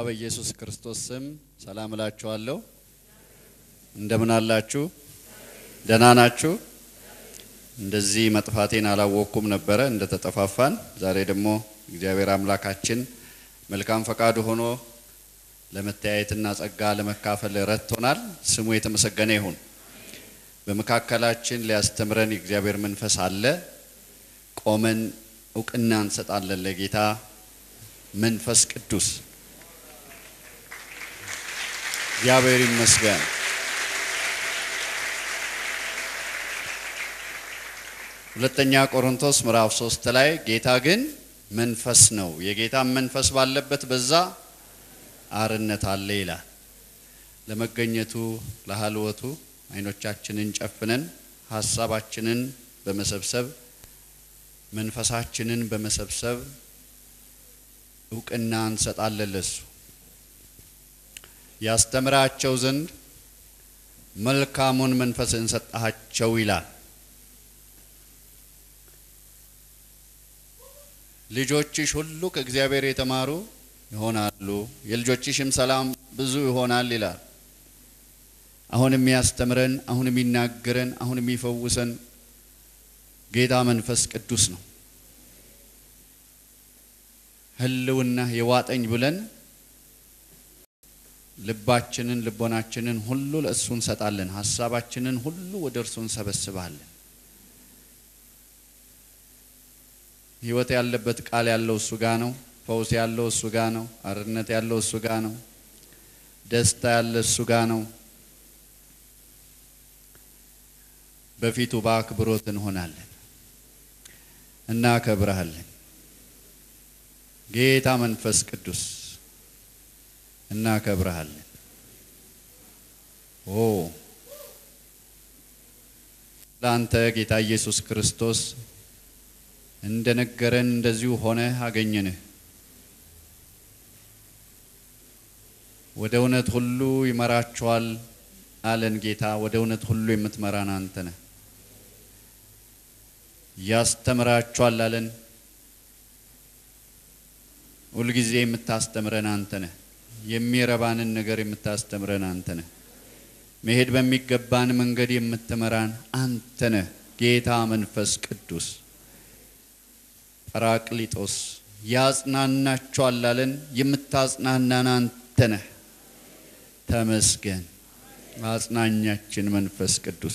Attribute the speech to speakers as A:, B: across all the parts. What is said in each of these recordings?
A: በኢየሱስ ክርስቶስ ስም ሰላም እላችኋለሁ። እንደምን አላችሁ? ደህና ናችሁ? እንደዚህ መጥፋቴን አላወቅኩም ነበረ እንደተጠፋፋን። ዛሬ ደግሞ እግዚአብሔር አምላካችን መልካም ፈቃዱ ሆኖ ለመተያየትና ጸጋ ለመካፈል ረድቶናል። ስሙ የተመሰገነ ይሁን። በመካከላችን ሊያስተምረን የእግዚአብሔር መንፈስ አለ። ቆመን እውቅና እንሰጣለን ለጌታ መንፈስ ቅዱስ። እግዚአብሔር ይመስገን። ሁለተኛ ቆሮንቶስ ምዕራፍ ሶስት ላይ ጌታ ግን መንፈስ ነው፣ የጌታ መንፈስ ባለበት በዛ አርነት አለ ይላል። ለመገኘቱ ለhalወቱ አይኖቻችንን ጨፍነን ሀሳባችንን በመሰብሰብ መንፈሳችንን በመሰብሰብ እውቅና እንሰጣለን ለሱ ያስተምራቸው ዘንድ መልካሙን መንፈስ እንሰጣቸው ይላል። ልጆችሽ ሁሉ ከእግዚአብሔር የተማሩ ይሆናሉ፣ የልጆችሽም ሰላም ብዙ ይሆናል ይላል። አሁን የሚያስተምረን፣ አሁን የሚናገረን፣ አሁን የሚፈውሰን ጌታ መንፈስ ቅዱስ ነው። ህልውና የዋጠኝ ብለን ልባችንን ልቦናችንን ሁሉ ለእሱ እንሰጣለን። ሀሳባችንን ሁሉ ወደ እርሱ እንሰበስባለን። ህይወት ያለበት ቃል ያለው እሱ ጋ ነው። ፈውስ ያለው እሱ ጋ ነው። አርነት ያለው እሱ ጋ ነው። ደስታ ያለ እሱ ጋ ነው። በፊቱ በአክብሮት እንሆናለን፣ እናከብረሃለን። ጌታ መንፈስ ቅዱስ እናከብረሃለን። ኦ ለአንተ ጌታ ኢየሱስ ክርስቶስ እንደነገረን እንደዚሁ ሆነ አገኘንህ። ወደ እውነት ሁሉ ይመራችኋል አለን ጌታ። ወደ እውነት ሁሉ የምትመራን አንተ ነህ። ያስተምራችኋል አለን። ሁልጊዜ የምታስተምረን አንተ ነህ። የሚረባንን ነገር የምታስተምረን አንተ ነህ። መሄድ በሚገባን መንገድ የምትመራን አንተ ነህ። ጌታ መንፈስ ቅዱስ ጰራቅሊጦስ ያጽናናችኋል አለን። የምታጽናናን አንተ ነህ። ተመስገን አጽናኛችን መንፈስ ቅዱስ።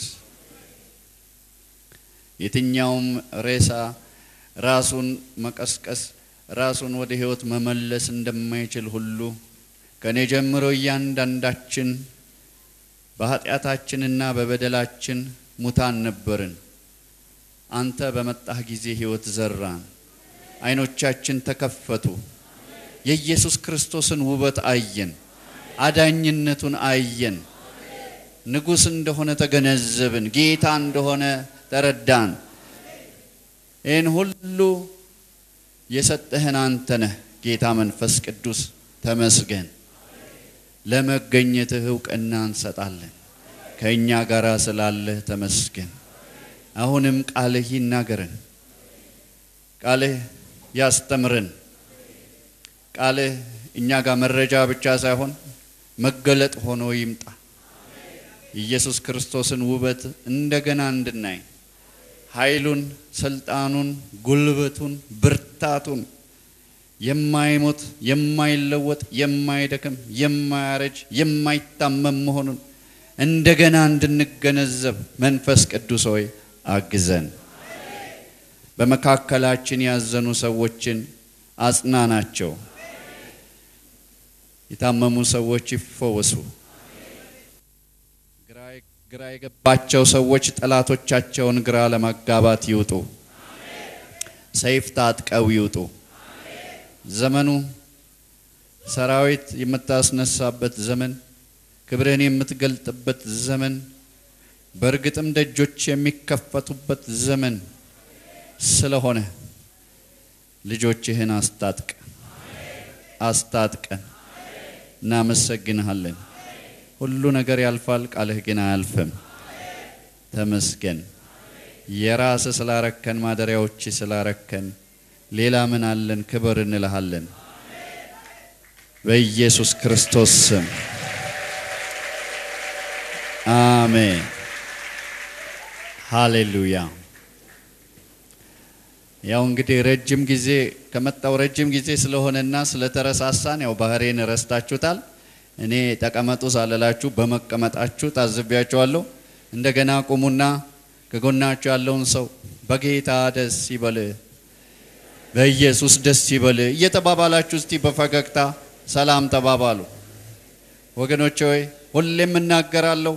A: የትኛውም ሬሳ ራሱን መቀስቀስ ራሱን ወደ ሕይወት መመለስ እንደማይችል ሁሉ ከኔ ጀምሮ እያንዳንዳችን በኃጢአታችንና በበደላችን ሙታን ነበርን። አንተ በመጣህ ጊዜ ሕይወት ዘራን። ዓይኖቻችን ተከፈቱ። የኢየሱስ ክርስቶስን ውበት አየን። አዳኝነቱን አየን። ንጉሥ እንደሆነ ተገነዘብን። ጌታ እንደሆነ ተረዳን። ይህን ሁሉ የሰጠህን አንተ ነህ ጌታ መንፈስ ቅዱስ ተመስገን። ለመገኘትህ እውቅና እንሰጣለን። ከእኛ ጋር ስላለህ ተመስገን። አሁንም ቃልህ ይናገረን፣ ቃልህ ያስተምረን። ቃልህ እኛ ጋር መረጃ ብቻ ሳይሆን መገለጥ ሆኖ ይምጣ። ኢየሱስ ክርስቶስን ውበት እንደገና እንድናይ ኃይሉን፣ ስልጣኑን፣ ጉልበቱን፣ ብርታቱን የማይሞት የማይለወጥ የማይደክም የማያረጅ የማይታመም መሆኑን እንደገና እንድንገነዘብ መንፈስ ቅዱስ ሆይ አግዘን። በመካከላችን ያዘኑ ሰዎችን አጽናናቸው። የታመሙ ሰዎች ይፈወሱ። ግራ የገባቸው ሰዎች ጠላቶቻቸውን ግራ ለማጋባት ይውጡ። ሰይፍ ታጥቀው ይውጡ። ዘመኑ ሰራዊት የምታስነሳበት ዘመን፣ ክብርህን የምትገልጥበት ዘመን፣ በእርግጥም ደጆች የሚከፈቱበት ዘመን ስለሆነ ልጆችህን አስታጥቅ አስታጥቀን። እናመሰግንሃለን። ሁሉ ነገር ያልፋል፣ ቃልህ ግን አያልፍም። ተመስገን። የራስ ስላረከን ማደሪያዎች ስላረከን ሌላ ምን አለን? ክብር እንልሃለን። በኢየሱስ ክርስቶስ ስም አሜን። ሃሌሉያ። ያው እንግዲህ ረጅም ጊዜ ከመጣው ረጅም ጊዜ ስለሆነና ስለተረሳሳን ያው ባህሬን ረስታችሁታል። እኔ ተቀመጡ ሳልላችሁ በመቀመጣችሁ ታዝቢያችኋለሁ። እንደገና ቁሙና ከጎናችሁ ያለውን ሰው በጌታ ደስ ይበል፣ በኢየሱስ ደስ ይበል እየተባባላችሁ እስቲ በፈገግታ ሰላም ተባባሉ። ወገኖች ሆይ ሁሌም እናገራለሁ፣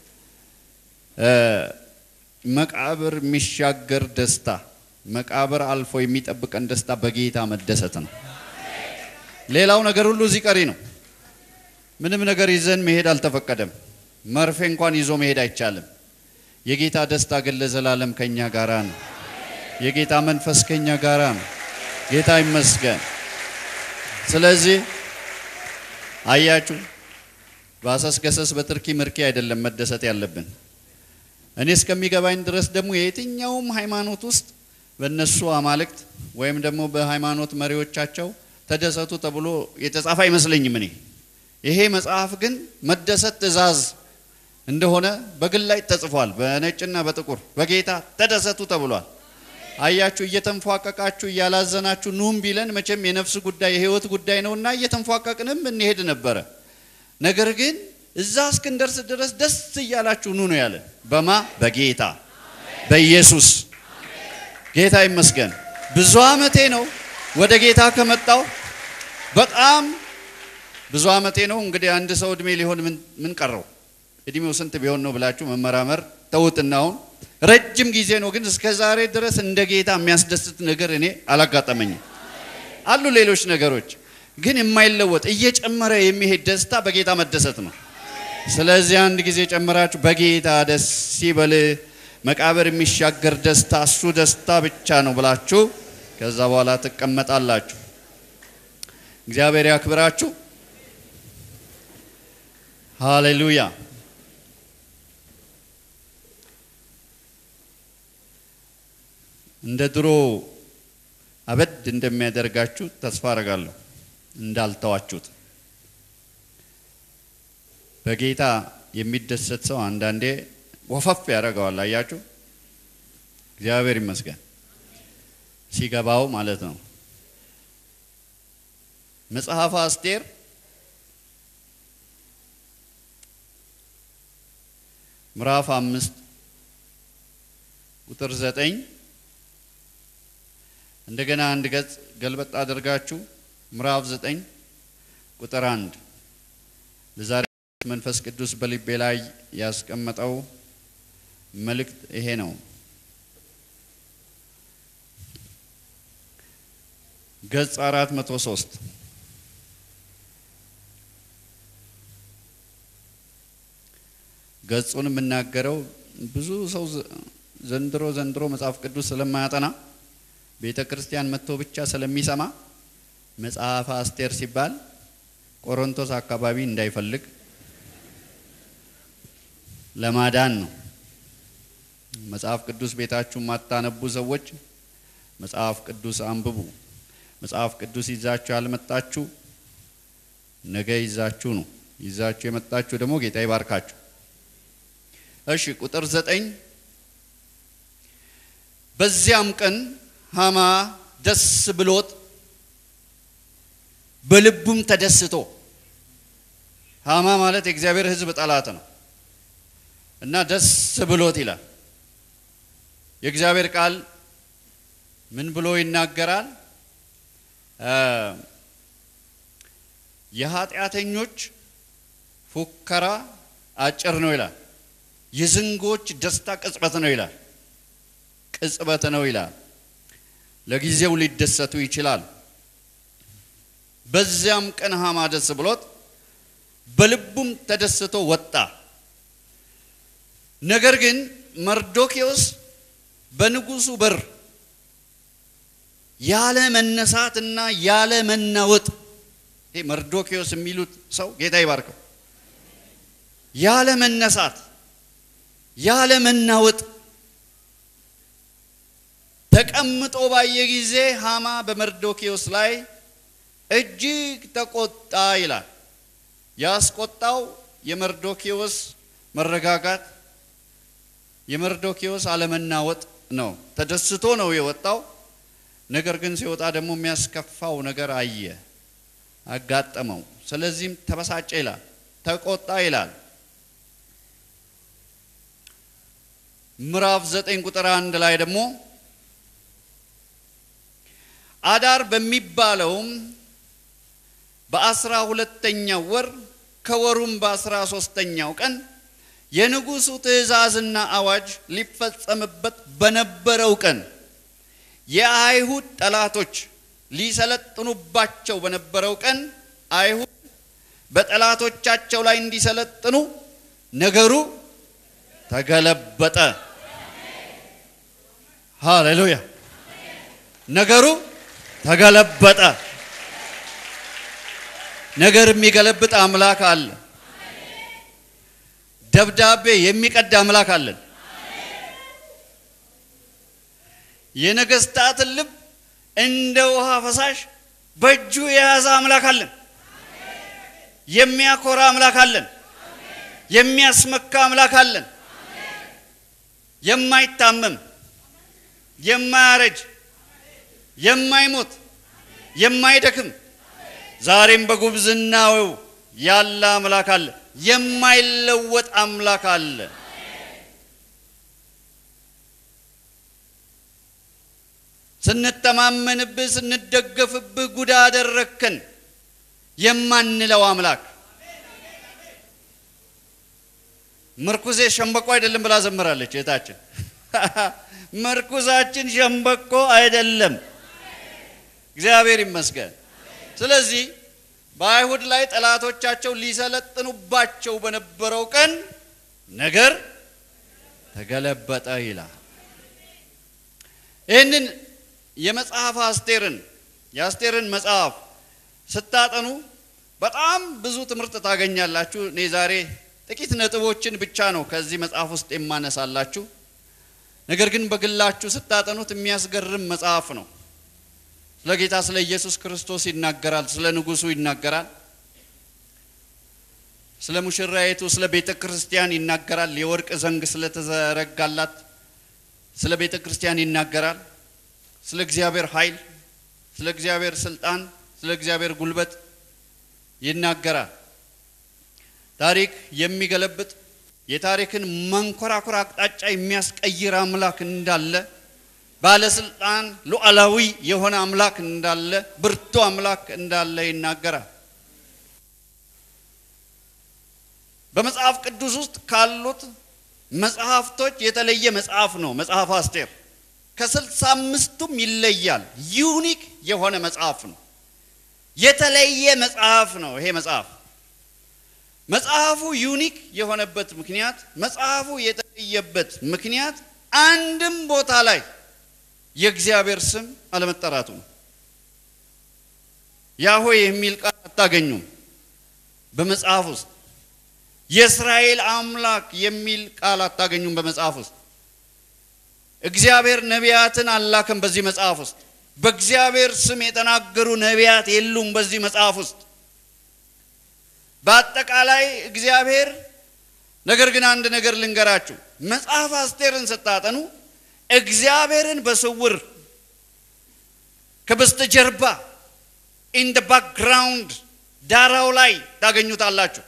A: መቃብር የሚሻገር ደስታ፣ መቃብር አልፎ የሚጠብቀን ደስታ በጌታ መደሰት ነው። ሌላው ነገር ሁሉ እዚህ ቀሪ ነው። ምንም ነገር ይዘን መሄድ አልተፈቀደም። መርፌ እንኳን ይዞ መሄድ አይቻልም። የጌታ ደስታ ግን ለዘላለም ከኛ ጋራ ነው። የጌታ መንፈስ ከኛ ጋራ ነው። ጌታ ይመስገን። ስለዚህ አያችሁ በአሰስ ገሰስ በትርኪ ምርኪ አይደለም መደሰት ያለብን። እኔ እስከሚገባኝ ድረስ ደግሞ የየትኛውም ሃይማኖት ውስጥ በእነሱ አማልክት ወይም ደግሞ በሃይማኖት መሪዎቻቸው ተደሰቱ ተብሎ የተጻፈ አይመስለኝም። እኔ ይሄ መጽሐፍ ግን መደሰት ትእዛዝ እንደሆነ በግል ላይ ተጽፏል። በነጭና በጥቁር በጌታ ተደሰቱ ተብሏል። አያችሁ እየተንፏቀቃችሁ እያላዘናችሁ ኑም ቢለን መቼም የነፍስ ጉዳይ የህይወት ጉዳይ ነውና እየተንፏቀቅንም እንሄድ ነበረ። ነገር ግን እዛ እስክንደርስ ድረስ ደስ እያላችሁ ኑ ነው ያለን። በማ በጌታ በኢየሱስ ጌታ ይመስገን። ብዙ አመቴ ነው ወደ ጌታ ከመጣው በጣም ብዙ አመቴ ነው። እንግዲህ አንድ ሰው እድሜ ሊሆን ምን ቀረው? እድሜው ስንት ቢሆን ነው ብላችሁ መመራመር ተውትና አሁን ረጅም ጊዜ ነው። ግን እስከ ዛሬ ድረስ እንደ ጌታ የሚያስደስት ነገር እኔ አላጋጠመኝም። አሉ ሌሎች ነገሮች ግን የማይለወጥ እየጨመረ የሚሄድ ደስታ በጌታ መደሰት ነው። ስለዚህ አንድ ጊዜ ጨምራችሁ በጌታ ደስ ሲበል መቃብር የሚሻገር ደስታ እሱ ደስታ ብቻ ነው ብላችሁ ከዛ በኋላ ትቀመጣላችሁ። እግዚአብሔር ያክብራችሁ። ሃሌሉያ። እንደ ድሮ አበድ እንደሚያደርጋችሁ ተስፋ አረጋለሁ። እንዳልተዋችሁት በጌታ የሚደሰት ሰው አንዳንዴ ወፈፍ ያደርገዋል። አያችሁ፣ እግዚአብሔር ይመስገን ሲገባው ማለት ነው። መጽሐፈ አስቴር ምዕራፍ አምስት ቁጥር ዘጠኝ እንደገና አንድ ገጽ ገልበጥ አድርጋችሁ ምዕራፍ ዘጠኝ ቁጥር አንድ ለዛሬ መንፈስ ቅዱስ በልቤ ላይ ያስቀመጠው መልእክት ይሄ ነው። ገጽ አራት መቶ ሶስት ገጹን የምናገረው ብዙ ሰው ዘንድሮ ዘንድሮ መጽሐፍ ቅዱስ ስለማያጠና ቤተ ክርስቲያን መጥቶ ብቻ ስለሚሰማ መጽሐፈ አስቴር ሲባል ቆሮንቶስ አካባቢ እንዳይፈልግ ለማዳን ነው። መጽሐፍ ቅዱስ ቤታችሁ ማታነቡ ሰዎች መጽሐፍ ቅዱስ አንብቡ። መጽሐፍ ቅዱስ ይዛችሁ ያልመጣችሁ ነገ ይዛችሁ ነው። ይዛችሁ የመጣችሁ ደግሞ ጌታ ይባርካችሁ። እሺ ቁጥር ዘጠኝ በዚያም ቀን ሃማ ደስ ብሎት በልቡም ተደስቶ ሃማ ማለት የእግዚአብሔር ሕዝብ ጠላት ነው እና ደስ ብሎት ይላል። የእግዚአብሔር ቃል ምን ብሎ ይናገራል? የኃጢአተኞች ፉከራ አጭር ነው ይላል። የዝንጎች ደስታ ቅጽበት ነው ይላል። ቅጽበት ነው ይላል። ለጊዜው ሊደሰቱ ይችላል። በዚያም ቀን ሃማ ደስ ብሎት በልቡም ተደስቶ ወጣ። ነገር ግን መርዶኪዎስ በንጉሱ በር ያለ መነሳትና ያለ መናወጥ ይሄ መርዶኪዎስ የሚሉት ሰው ጌታ ይባርከው። ያለ መነሳት ያለ መናወጥ ተቀምጦ ባየ ጊዜ ሃማ በመርዶኪዎስ ላይ እጅግ ተቆጣ ይላል። ያስቆጣው የመርዶኪዎስ መረጋጋት፣ የመርዶኪዎስ አለመናወጥ ነው። ተደስቶ ነው የወጣው። ነገር ግን ሲወጣ ደግሞ የሚያስከፋው ነገር አየ፣ አጋጠመው። ስለዚህም ተበሳጨ ይላል፣ ተቆጣ ይላል። ምዕራፍ ዘጠኝ ቁጥር አንድ ላይ ደግሞ አዳር በሚባለውም በአስራ ሁለተኛው ወር ከወሩም በአስራ ሶስተኛው ቀን የንጉሡ ትእዛዝና አዋጅ ሊፈጸምበት በነበረው ቀን የአይሁድ ጠላቶች ሊሰለጥኑባቸው በነበረው ቀን አይሁድ በጠላቶቻቸው ላይ እንዲሰለጥኑ ነገሩ ተገለበጠ። ሃሌሉያ! ነገሩ ተገለበጠ። ነገር የሚገለብጥ አምላክ አለ። ደብዳቤ የሚቀድ አምላክ አለን። የነገስታትን ልብ እንደ ውሃ ፈሳሽ በእጁ የያዘ አምላክ አለን። የሚያኮራ አምላክ አለን። የሚያስመካ አምላክ አለን። የማይታመም የማያረጅ የማይሞት የማይደክም ዛሬም በጉብዝናው ያለ አምላክ አለ። የማይለወጥ አምላክ አለ። ስንተማመንብህ ስንደገፍብህ ጉዳ አደረግከን የማንለው አምላክ ምርኩዜ ሸምበቆ አይደለም ብላ ዘምራለች እህታችን። ምርኩዛችን ሸምበቆ አይደለም። እግዚአብሔር ይመስገን። ስለዚህ በአይሁድ ላይ ጠላቶቻቸው ሊሰለጥኑባቸው በነበረው ቀን ነገር ተገለበጠ ይላል። ይህንን የመጽሐፍ አስቴርን የአስቴርን መጽሐፍ ስታጠኑ በጣም ብዙ ትምህርት ታገኛላችሁ። እኔ ዛሬ ጥቂት ነጥቦችን ብቻ ነው ከዚህ መጽሐፍ ውስጥ የማነሳላችሁ። ነገር ግን በግላችሁ ስታጠኑት የሚያስገርም መጽሐፍ ነው። ስለ ጌታ ስለ ኢየሱስ ክርስቶስ ይናገራል። ስለ ንጉሱ ይናገራል። ስለ ሙሽራይቱ ስለ ቤተ ክርስቲያን ይናገራል። የወርቅ ዘንግ ስለተዘረጋላት ስለ ቤተ ክርስቲያን ይናገራል። ስለ እግዚአብሔር ኃይል፣ ስለ እግዚአብሔር ስልጣን፣ ስለ እግዚአብሔር ጉልበት ይናገራል። ታሪክ የሚገለብጥ የታሪክን መንኮራኩር አቅጣጫ የሚያስቀይር አምላክ እንዳለ ባለስልጣን ሉዓላዊ የሆነ አምላክ እንዳለ ብርቱ አምላክ እንዳለ ይናገራል። በመጽሐፍ ቅዱስ ውስጥ ካሉት መጽሐፍቶች የተለየ መጽሐፍ ነው መጽሐፍ አስቴር። ከስልሳ አምስቱም ይለያል። ዩኒክ የሆነ መጽሐፍ ነው። የተለየ መጽሐፍ ነው ይሄ መጽሐፍ። መጽሐፉ ዩኒክ የሆነበት ምክንያት መጽሐፉ የተለየበት ምክንያት አንድም ቦታ ላይ የእግዚአብሔር ስም አለመጠራቱ ነው። ያሆ የሚል ቃል አታገኙም በመጽሐፍ ውስጥ። የእስራኤል አምላክ የሚል ቃል አታገኙም በመጽሐፍ ውስጥ። እግዚአብሔር ነቢያትን አላከም በዚህ መጽሐፍ ውስጥ። በእግዚአብሔር ስም የተናገሩ ነቢያት የሉም በዚህ መጽሐፍ ውስጥ። በአጠቃላይ እግዚአብሔር ነገር ግን አንድ ነገር ልንገራችሁ፣ መጽሐፍ አስቴርን ስታጠኑ እግዚአብሔርን በስውር ከበስተጀርባ ኢን ደ ባክግራውንድ ዳራው ላይ ታገኙታላችሁ።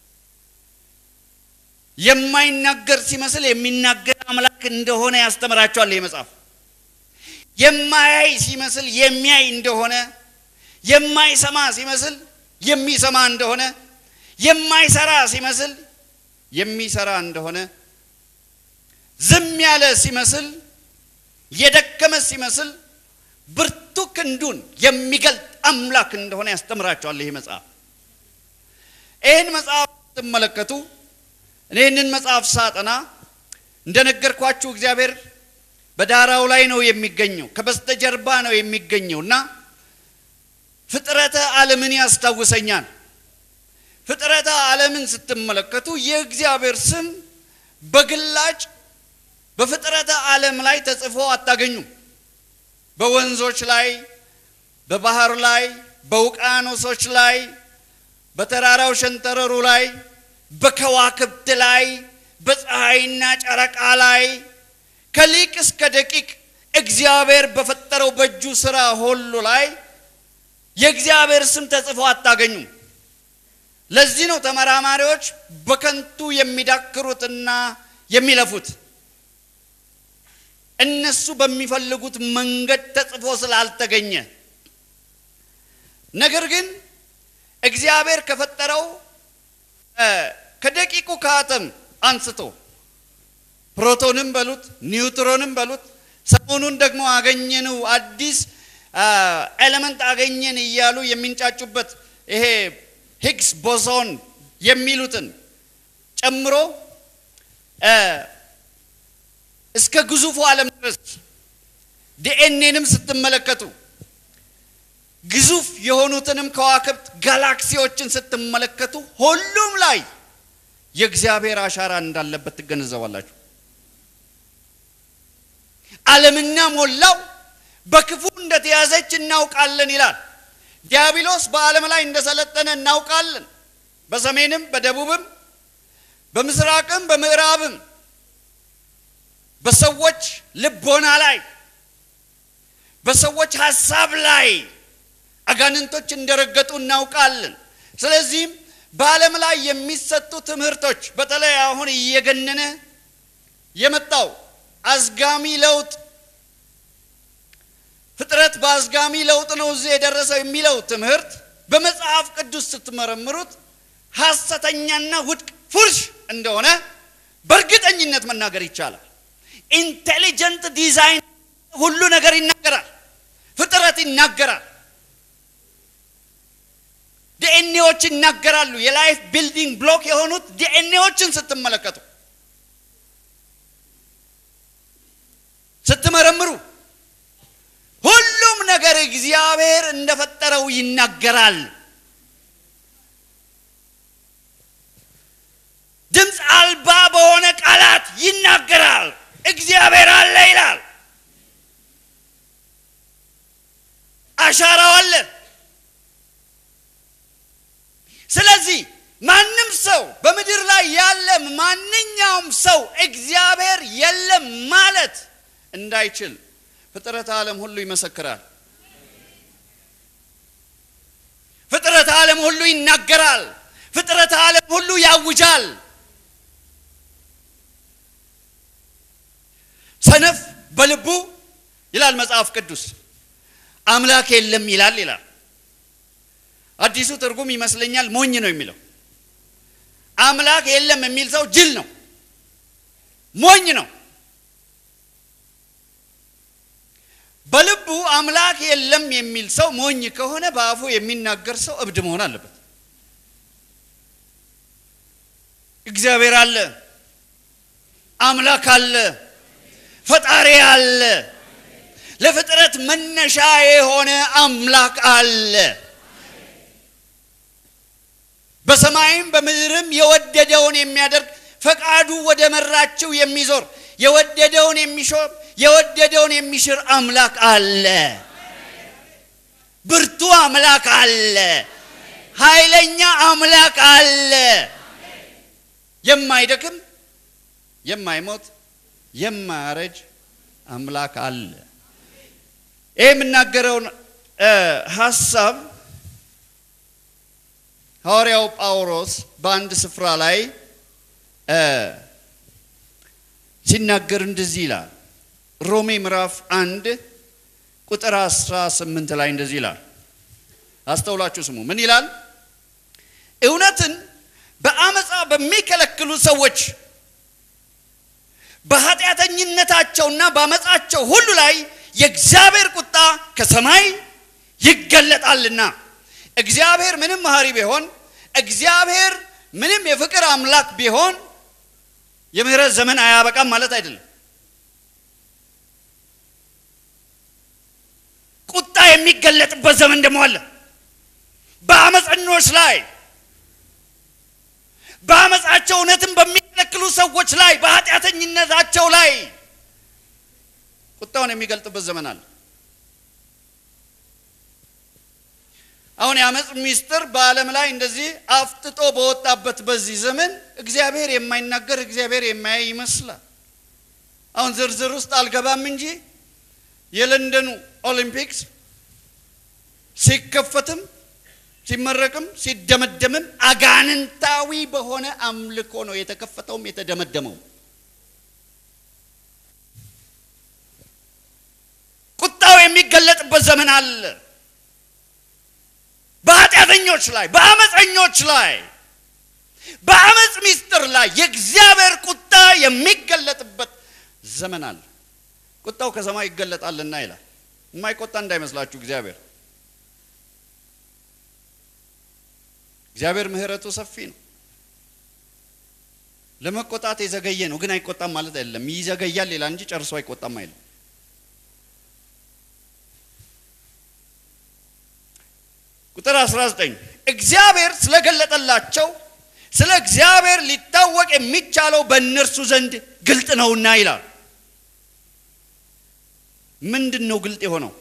A: የማይናገር ሲመስል የሚናገር አምላክ እንደሆነ ያስተምራቸዋል ይህ መጽሐፍ። የማያይ ሲመስል የሚያይ እንደሆነ፣ የማይሰማ ሲመስል የሚሰማ እንደሆነ፣ የማይሰራ ሲመስል የሚሰራ እንደሆነ፣ ዝም ያለ ሲመስል የደከመ ሲመስል ብርቱ ክንዱን የሚገልጥ አምላክ እንደሆነ ያስተምራቸዋል ይህ መጽሐፍ። ይህን መጽሐፍ ስትመለከቱ እኔ ይህንን መጽሐፍ ሳጠና እንደነገርኳችሁ እግዚአብሔር በዳራው ላይ ነው የሚገኘው፣ ከበስተጀርባ ነው የሚገኘው እና ፍጥረተ ዓለምን ያስታውሰኛል። ፍጥረተ ዓለምን ስትመለከቱ የእግዚአብሔር ስም በግላጭ በፍጥረተ ዓለም ላይ ተጽፎ አታገኙም። በወንዞች ላይ፣ በባህር ላይ፣ በውቅያኖሶች ላይ፣ በተራራው ሸንተረሩ ላይ፣ በከዋክብት ላይ፣ በፀሐይና ጨረቃ ላይ ከሊቅ እስከ ደቂቅ እግዚአብሔር በፈጠረው በእጁ ሥራ ሁሉ ላይ የእግዚአብሔር ስም ተጽፎ አታገኙም። ለዚህ ነው ተመራማሪዎች በከንቱ የሚዳክሩትና የሚለፉት። እነሱ በሚፈልጉት መንገድ ተጽፎ ስላልተገኘ። ነገር ግን እግዚአብሔር ከፈጠረው ከደቂቁ ከአተም አንስቶ ፕሮቶንም በሉት ኒውትሮንም በሉት ሰሞኑን ደግሞ አገኘነው አዲስ ኤሌመንት አገኘን እያሉ የሚንጫጩበት ይሄ ሂግስ ቦሶን የሚሉትን ጨምሮ እስከ ግዙፉ ዓለም ድረስ ዲኤንኤንም ስትመለከቱ ግዙፍ የሆኑትንም ከዋክብት ጋላክሲዎችን ስትመለከቱ ሁሉም ላይ የእግዚአብሔር አሻራ እንዳለበት ትገነዘባላችሁ። ዓለምና ሞላው በክፉ እንደተያዘች እናውቃለን ይላል። ዲያብሎስ በዓለም ላይ እንደሰለጠነ እናውቃለን። በሰሜንም በደቡብም በምስራቅም በምዕራብም በሰዎች ልቦና ላይ በሰዎች ሀሳብ ላይ አጋንንቶች እንደረገጡ እናውቃለን። ስለዚህም በዓለም ላይ የሚሰጡ ትምህርቶች በተለይ አሁን እየገነነ የመጣው አዝጋሚ ለውጥ ፍጥረት በአዝጋሚ ለውጥ ነው እዚህ የደረሰው የሚለው ትምህርት በመጽሐፍ ቅዱስ ስትመረምሩት ሐሰተኛና ውድቅ ፉርሽ እንደሆነ በእርግጠኝነት መናገር ይቻላል። ኢንቴሊጀንት ዲዛይን ሁሉ ነገር ይናገራል። ፍጥረት ይናገራል። ዲኤንኤዎች ይናገራሉ። የላይፍ ቢልዲንግ ብሎክ የሆኑት ዲኤንኤዎችን ስትመለከቱ ስትመረምሩ ሁሉም ነገር እግዚአብሔር እንደፈጠረው ይናገራል። ድምፅ አልባ በሆነ ቃላት ይናገራል። እግዚአብሔር አለ ይላል። አሻራው አለ። ስለዚህ ማንም ሰው በምድር ላይ ያለ ማንኛውም ሰው እግዚአብሔር የለም ማለት እንዳይችል ፍጥረት ዓለም ሁሉ ይመሰክራል። ፍጥረት ዓለም ሁሉ ይናገራል። ፍጥረት ዓለም ሁሉ ያውጃል። ሰነፍ በልቡ ይላል መጽሐፍ ቅዱስ አምላክ የለም ይላል ይላል። አዲሱ ትርጉም ይመስለኛል ሞኝ ነው የሚለው። አምላክ የለም የሚል ሰው ጅል ነው፣ ሞኝ ነው። በልቡ አምላክ የለም የሚል ሰው ሞኝ ከሆነ በአፉ የሚናገር ሰው እብድ መሆን አለበት። እግዚአብሔር አለ፣ አምላክ አለ፣ ፈጣሪ አለ፣ ለፍጥረት መነሻ የሆነ አምላክ አለ። በሰማይም በምድርም የወደደውን የሚያደርግ ፈቃዱ ወደ መራችው የሚዞር የወደደውን የሚሾም የወደደውን የሚሽር አምላክ አለ። ብርቱ አምላክ አለ። ኃይለኛ አምላክ አለ። የማይደክም የማይሞት የማያረጅ አምላክ አለ። ይህ የምናገረውን ሀሳብ ሐዋርያው ጳውሎስ በአንድ ስፍራ ላይ ሲናገር እንደዚህ ይላል። ሮሜ ምዕራፍ አንድ ቁጥር 18 ላይ እንደዚህ ይላል። አስተውላችሁ ስሙ። ምን ይላል? እውነትን በአመፃ በሚከለክሉ ሰዎች በኃጢአተኝነታቸውና በአመፃቸው ሁሉ ላይ የእግዚአብሔር ቁጣ ከሰማይ ይገለጣልና። እግዚአብሔር ምንም መሐሪ ቢሆን፣ እግዚአብሔር ምንም የፍቅር አምላክ ቢሆን የምህረት ዘመን አያበቃም ማለት አይደለም። ቁጣ የሚገለጥበት ዘመን ደግሞ አለ። በአመፀኞች ላይ በአመፃቸው እውነትን በሚከለክሉ ሰዎች ላይ በኃጢአተኝነታቸው ላይ ቁጣውን የሚገልጥበት ዘመን አለ። አሁን የአመፅ ሚስጥር በዓለም ላይ እንደዚህ አፍጥጦ በወጣበት በዚህ ዘመን እግዚአብሔር የማይናገር እግዚአብሔር የማያይ ይመስላል። አሁን ዝርዝር ውስጥ አልገባም እንጂ የለንደኑ ኦሊምፒክስ ሲከፈትም ሲመረቅም ሲደመደምም አጋንንታዊ በሆነ አምልኮ ነው የተከፈተውም የተደመደመው። ቁጣው የሚገለጥበት ዘመን አለ። በኃጢአተኞች ላይ፣ በአመፀኞች ላይ፣ በአመፅ ሚስጥር ላይ የእግዚአብሔር ቁጣ የሚገለጥበት ዘመን አለ። ቁጣው ከሰማይ ይገለጣልና ይላል። የማይቆጣ እንዳይመስላችሁ እግዚአብሔር እግዚአብሔር ምሕረቱ ሰፊ ነው። ለመቆጣት የዘገየ ነው፣ ግን አይቆጣም ማለት አይደለም። ይዘገያል ይላል እንጂ ጨርሶ አይቆጣም አይልም። ቁጥር 19 እግዚአብሔር ስለገለጠላቸው ስለ እግዚአብሔር ሊታወቅ የሚቻለው በእነርሱ ዘንድ ግልጥ ነውና ይላል። ምንድን ነው ግልጥ የሆነው?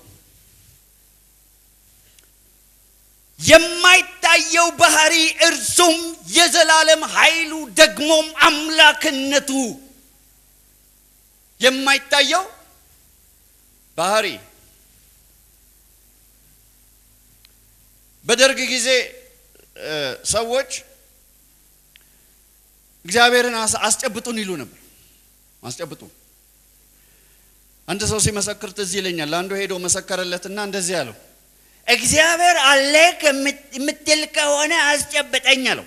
A: የማይታየው ባህሪ እርሱም የዘላለም ኃይሉ ደግሞም አምላክነቱ የማይታየው ባህሪ በደርግ ጊዜ ሰዎች እግዚአብሔርን አስጨብጡን ይሉ ነበር። አስጨብጡን። አንድ ሰው ሲመሰክር ትዝ ይለኛል። አንዱ ሄዶ መሰከረለትና እንደዚህ አለው፣ እግዚአብሔር አለ የምትል ከሆነ አስጨብጠኝ አለው።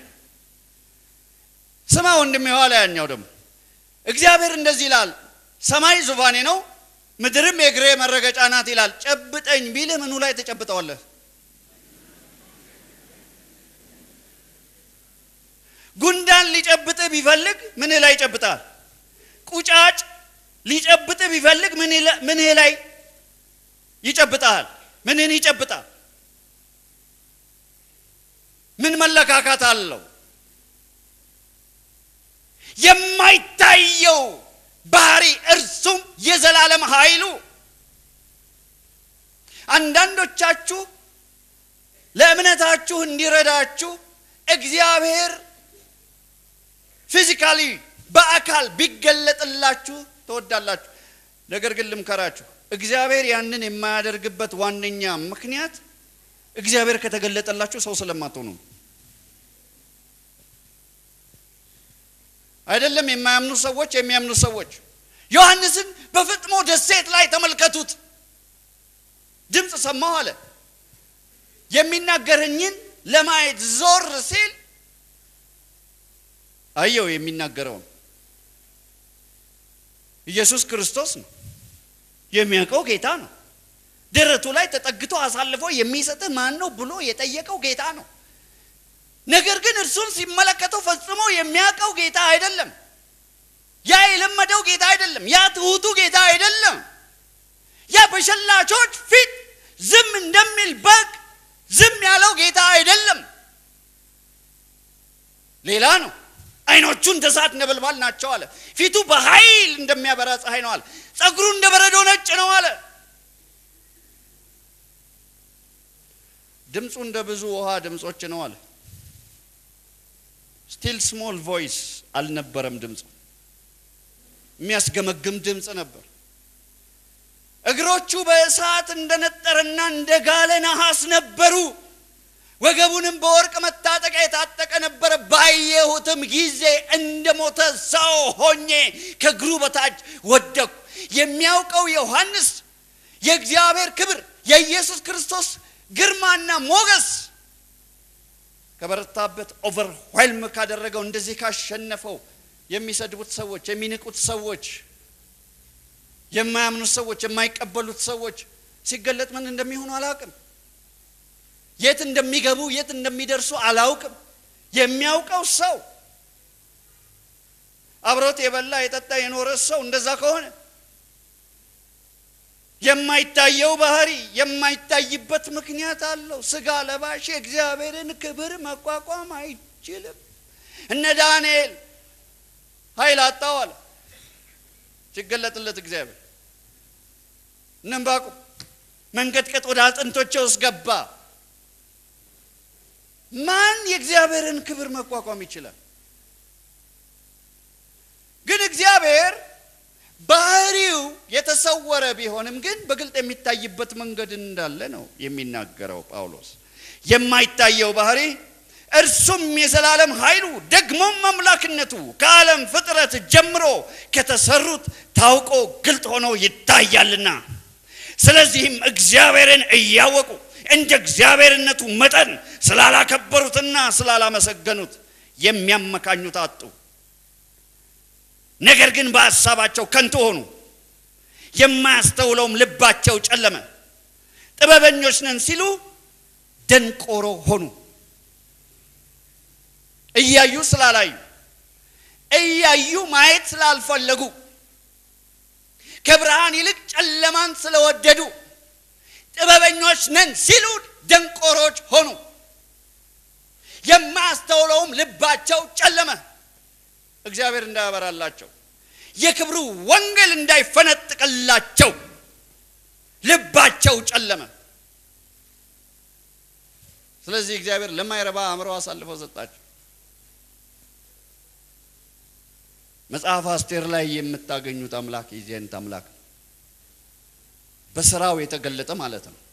A: ስማ ወንድም የኋላ ያኛው ደግሞ እግዚአብሔር እንደዚህ ይላል፣ ሰማይ ዙፋኔ ነው፣ ምድርም የእግሬ መረገጫ ናት ይላል። ጨብጠኝ ቢልህ ምኑ ላይ ተጨብጠዋለህ? ጉንዳን ሊጨብጥህ ቢፈልግ ምንህ ላይ ይጨብጣል? ቁጫጭ ሊጨብጥህ ቢፈልግ ምንህ ላይ ይጨብጣል? ምንህን ይጨብጣል? ምን መለካካት አለው? የማይታየው ባህሪ እርሱም የዘላለም ኃይሉ አንዳንዶቻችሁ ለእምነታችሁ እንዲረዳችሁ እግዚአብሔር ፊዚካሊ በአካል ቢገለጥላችሁ ትወዳላችሁ። ነገር ግን ልምከራችሁ፣ እግዚአብሔር ያንን የማያደርግበት ዋነኛ ምክንያት እግዚአብሔር ከተገለጠላችሁ ሰው ስለማትሆኑ አይደለም። የማያምኑ ሰዎች የሚያምኑ ሰዎች ዮሐንስን በፍጥሞ ደሴት ላይ ተመልከቱት። ድምፅ ሰማሁ አለ። የሚናገረኝን ለማየት ዞር ሲል አየው። የሚናገረውን ኢየሱስ ክርስቶስ ነው። የሚያውቀው ጌታ ነው። ደረቱ ላይ ተጠግቶ አሳልፎ የሚሰጥህ ማን ነው ብሎ የጠየቀው ጌታ ነው። ነገር ግን እርሱን ሲመለከተው ፈጽሞ የሚያውቀው ጌታ አይደለም። ያ የለመደው ጌታ አይደለም። ያ ትሑቱ ጌታ አይደለም። ያ በሸላቾች ፊት ዝም እንደሚል በግ ዝም ያለው ጌታ አይደለም። ሌላ ነው። አይኖቹ እንደ እሳት ነበልባል ናቸው አለ። ፊቱ በኃይል እንደሚያበራ ፀሐይ ነው አለ። ጸጉሩ እንደ በረዶ ነጭ ነው አለ። ድምፁ እንደ ብዙ ውሃ ድምፆች ነው አለ። ስቲል ስሞል ቮይስ አልነበረም ድምፁ፣ የሚያስገመግም ድምፅ ነበር። እግሮቹ በእሳት እንደነጠረና እንደ ጋለ ነሐስ ነበሩ። ወገቡንም በወርቅ መታጠቂያ የታጠቀ ነበረ። ባየሁትም ጊዜ እንደ ሞተ ሰው ሆኜ ከእግሩ በታች ወደቅሁ። የሚያውቀው ዮሐንስ የእግዚአብሔር ክብር የኢየሱስ ክርስቶስ ግርማና ሞገስ ከበረታበት ኦቨርዌልም ካደረገው እንደዚህ ካሸነፈው የሚሰድቡት ሰዎች፣ የሚንቁት ሰዎች፣ የማያምኑት ሰዎች፣ የማይቀበሉት ሰዎች ሲገለጥ ምን እንደሚሆኑ አላውቅም። የት እንደሚገቡ የት እንደሚደርሱ አላውቅም። የሚያውቀው ሰው አብሮት የበላ የጠጣ የኖረ ሰው እንደዛ ከሆነ የማይታየው ባህሪ የማይታይበት ምክንያት አለው። ስጋ ለባሽ የእግዚአብሔርን ክብር መቋቋም አይችልም። እነ ዳንኤል ኃይል አጣው አለ ሲገለጥለት እግዚአብሔር። እነ ዕንባቆም መንቀጥቀጥ ወደ አጥንቶቼ ውስጥ ገባ። ማን የእግዚአብሔርን ክብር መቋቋም ይችላል? ግን እግዚአብሔር ባህሪው የተሰወረ ቢሆንም ግን በግልጥ የሚታይበት መንገድ እንዳለ ነው የሚናገረው ጳውሎስ። የማይታየው ባህሪ እርሱም የዘላለም ኃይሉ ደግሞም አምላክነቱ ከዓለም ፍጥረት ጀምሮ ከተሰሩት ታውቆ ግልጥ ሆኖ ይታያልና፣ ስለዚህም እግዚአብሔርን እያወቁ እንደ እግዚአብሔርነቱ መጠን ስላላከበሩትና ስላላመሰገኑት የሚያመካኙት አጡ። ነገር ግን በሐሳባቸው ከንቱ ሆኑ፣ የማያስተውለውም ልባቸው ጨለመ። ጥበበኞች ነን ሲሉ ደንቆሮ ሆኑ። እያዩ ስላላዩ፣ እያዩ ማየት ስላልፈለጉ፣ ከብርሃን ይልቅ ጨለማን ስለወደዱ ጥበበኞች ነን ሲሉ ደንቆሮች ሆኑ። የማያስተውለውም ልባቸው ጨለመ። እግዚአብሔር እንዳያበራላቸው የክብሩ ወንጌል እንዳይፈነጥቅላቸው ልባቸው ጨለመ። ስለዚህ እግዚአብሔር ለማይረባ አእምሮ አሳልፈው ሰጣቸው። መጽሐፍ አስቴር ላይ የምታገኙት አምላክ የዚህ አይነት አምላክ በስራው የተገለጠ ማለት ነው።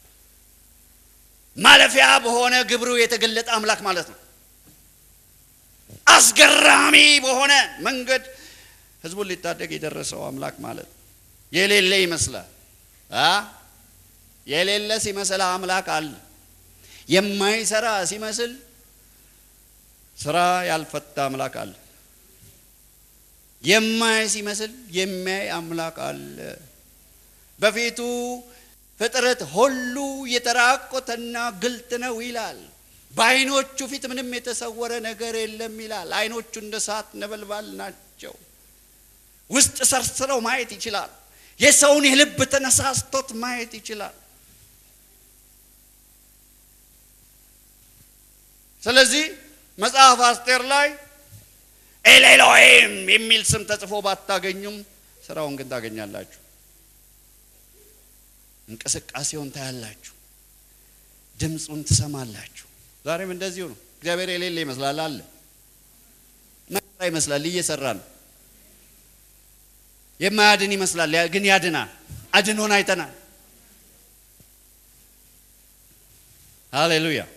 A: ማለፊያ በሆነ ግብሩ የተገለጠ አምላክ ማለት ነው። አስገራሚ በሆነ መንገድ ህዝቡን ሊታደግ የደረሰው አምላክ ማለት ነው። የሌለ ይመስላል አ የሌለ ሲመስል አምላክ አለ። የማይሰራ ሲመስል ስራ ያልፈታ አምላክ አለ። የማይ ሲመስል የሚያይ አምላክ አለ። በፊቱ ፍጥረት ሁሉ የተራቆተና ግልጥ ነው ይላል። በዓይኖቹ ፊት ምንም የተሰወረ ነገር የለም ይላል። ዓይኖቹ እንደ እሳት ነበልባል ናቸው። ውስጥ ሰርስረው ማየት ይችላል። የሰውን የልብ ተነሳስቶት ማየት ይችላል። ስለዚህ መጽሐፍ አስቴር ላይ ኤሌሎሄም የሚል ስም ተጽፎ ባታገኙም ስራውን ግን ታገኛላችሁ። እንቅስቃሴውን ታያላችሁ። ድምፁን ትሰማላችሁ። ዛሬም እንደዚሁ ነው። እግዚአብሔር የሌለ ይመስላል አለ መራ ይመስላል እየሰራ ነው። የማያድን ይመስላል ግን ያድናል። አድኖን አይተናል። ሃሌሉያ።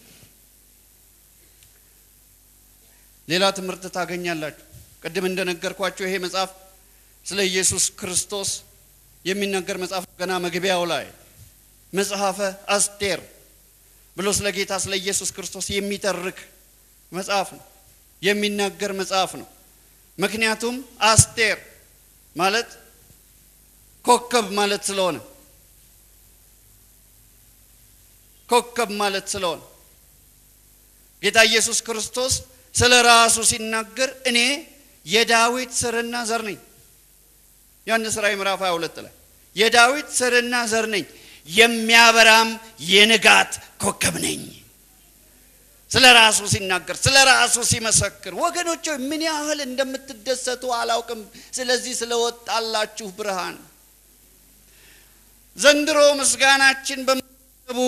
A: ሌላ ትምህርት ታገኛላችሁ። ቅድም እንደነገርኳችሁ ይሄ መጽሐፍ ስለ ኢየሱስ ክርስቶስ የሚናገር መጽሐፍ ገና መግቢያው ላይ መጽሐፈ አስቴር ብሎ ስለ ጌታ ስለ ኢየሱስ ክርስቶስ የሚተርክ መጽሐፍ ነው፣ የሚናገር መጽሐፍ ነው። ምክንያቱም አስቴር ማለት ኮከብ ማለት ስለሆነ ኮከብ ማለት ስለሆነ ጌታ ኢየሱስ ክርስቶስ ስለ ራሱ ሲናገር እኔ የዳዊት ስርና ዘር ነኝ። ዮሐንስ ራእይ ምዕራፍ 22 ላይ የዳዊት ስርና ዘር ነኝ የሚያበራም የንጋት ኮከብ ነኝ። ስለ ራሱ ሲናገር ስለ ራሱ ሲመሰክር፣ ወገኖች ምን ያህል እንደምትደሰቱ አላውቅም። ስለዚህ ስለወጣላችሁ ብርሃን ዘንድሮ ምስጋናችን በምትቡ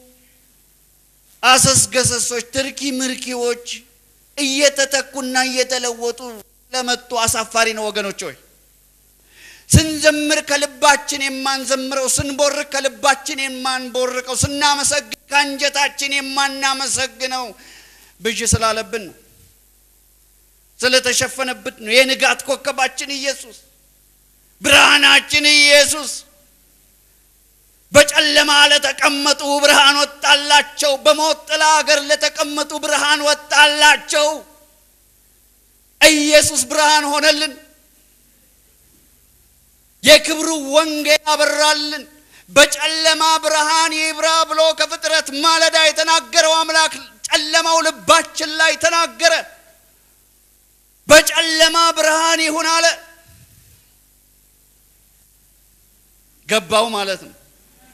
A: አሰስገሰሶች፣ ትርኪ ምርኪዎች እየተተኩና እየተለወጡ ለመጡ አሳፋሪ ነው ወገኖች ሆይ ስንዘምር ከልባችን የማንዘምረው፣ ስንቦርቅ ከልባችን የማንቦርቀው፣ ስናመሰግን ከአንጀታችን የማናመሰግነው ብዥ ስላለብን ነው፣ ስለተሸፈነብን ነው። የንጋት ኮከባችን ኢየሱስ፣ ብርሃናችን ኢየሱስ። በጨለማ ለተቀመጡ ብርሃን ወጣላቸው፣ በሞት ጥላ አገር ለተቀመጡ ብርሃን ወጣላቸው። ኢየሱስ ብርሃን ሆነልን። የክብሩ ወንጌል አበራልን። በጨለማ ብርሃን ይብራ ብሎ ከፍጥረት ማለዳ የተናገረው አምላክ ጨለማው ልባችን ላይ ተናገረ። በጨለማ ብርሃን ይሁን አለ። ገባው ማለት ነው።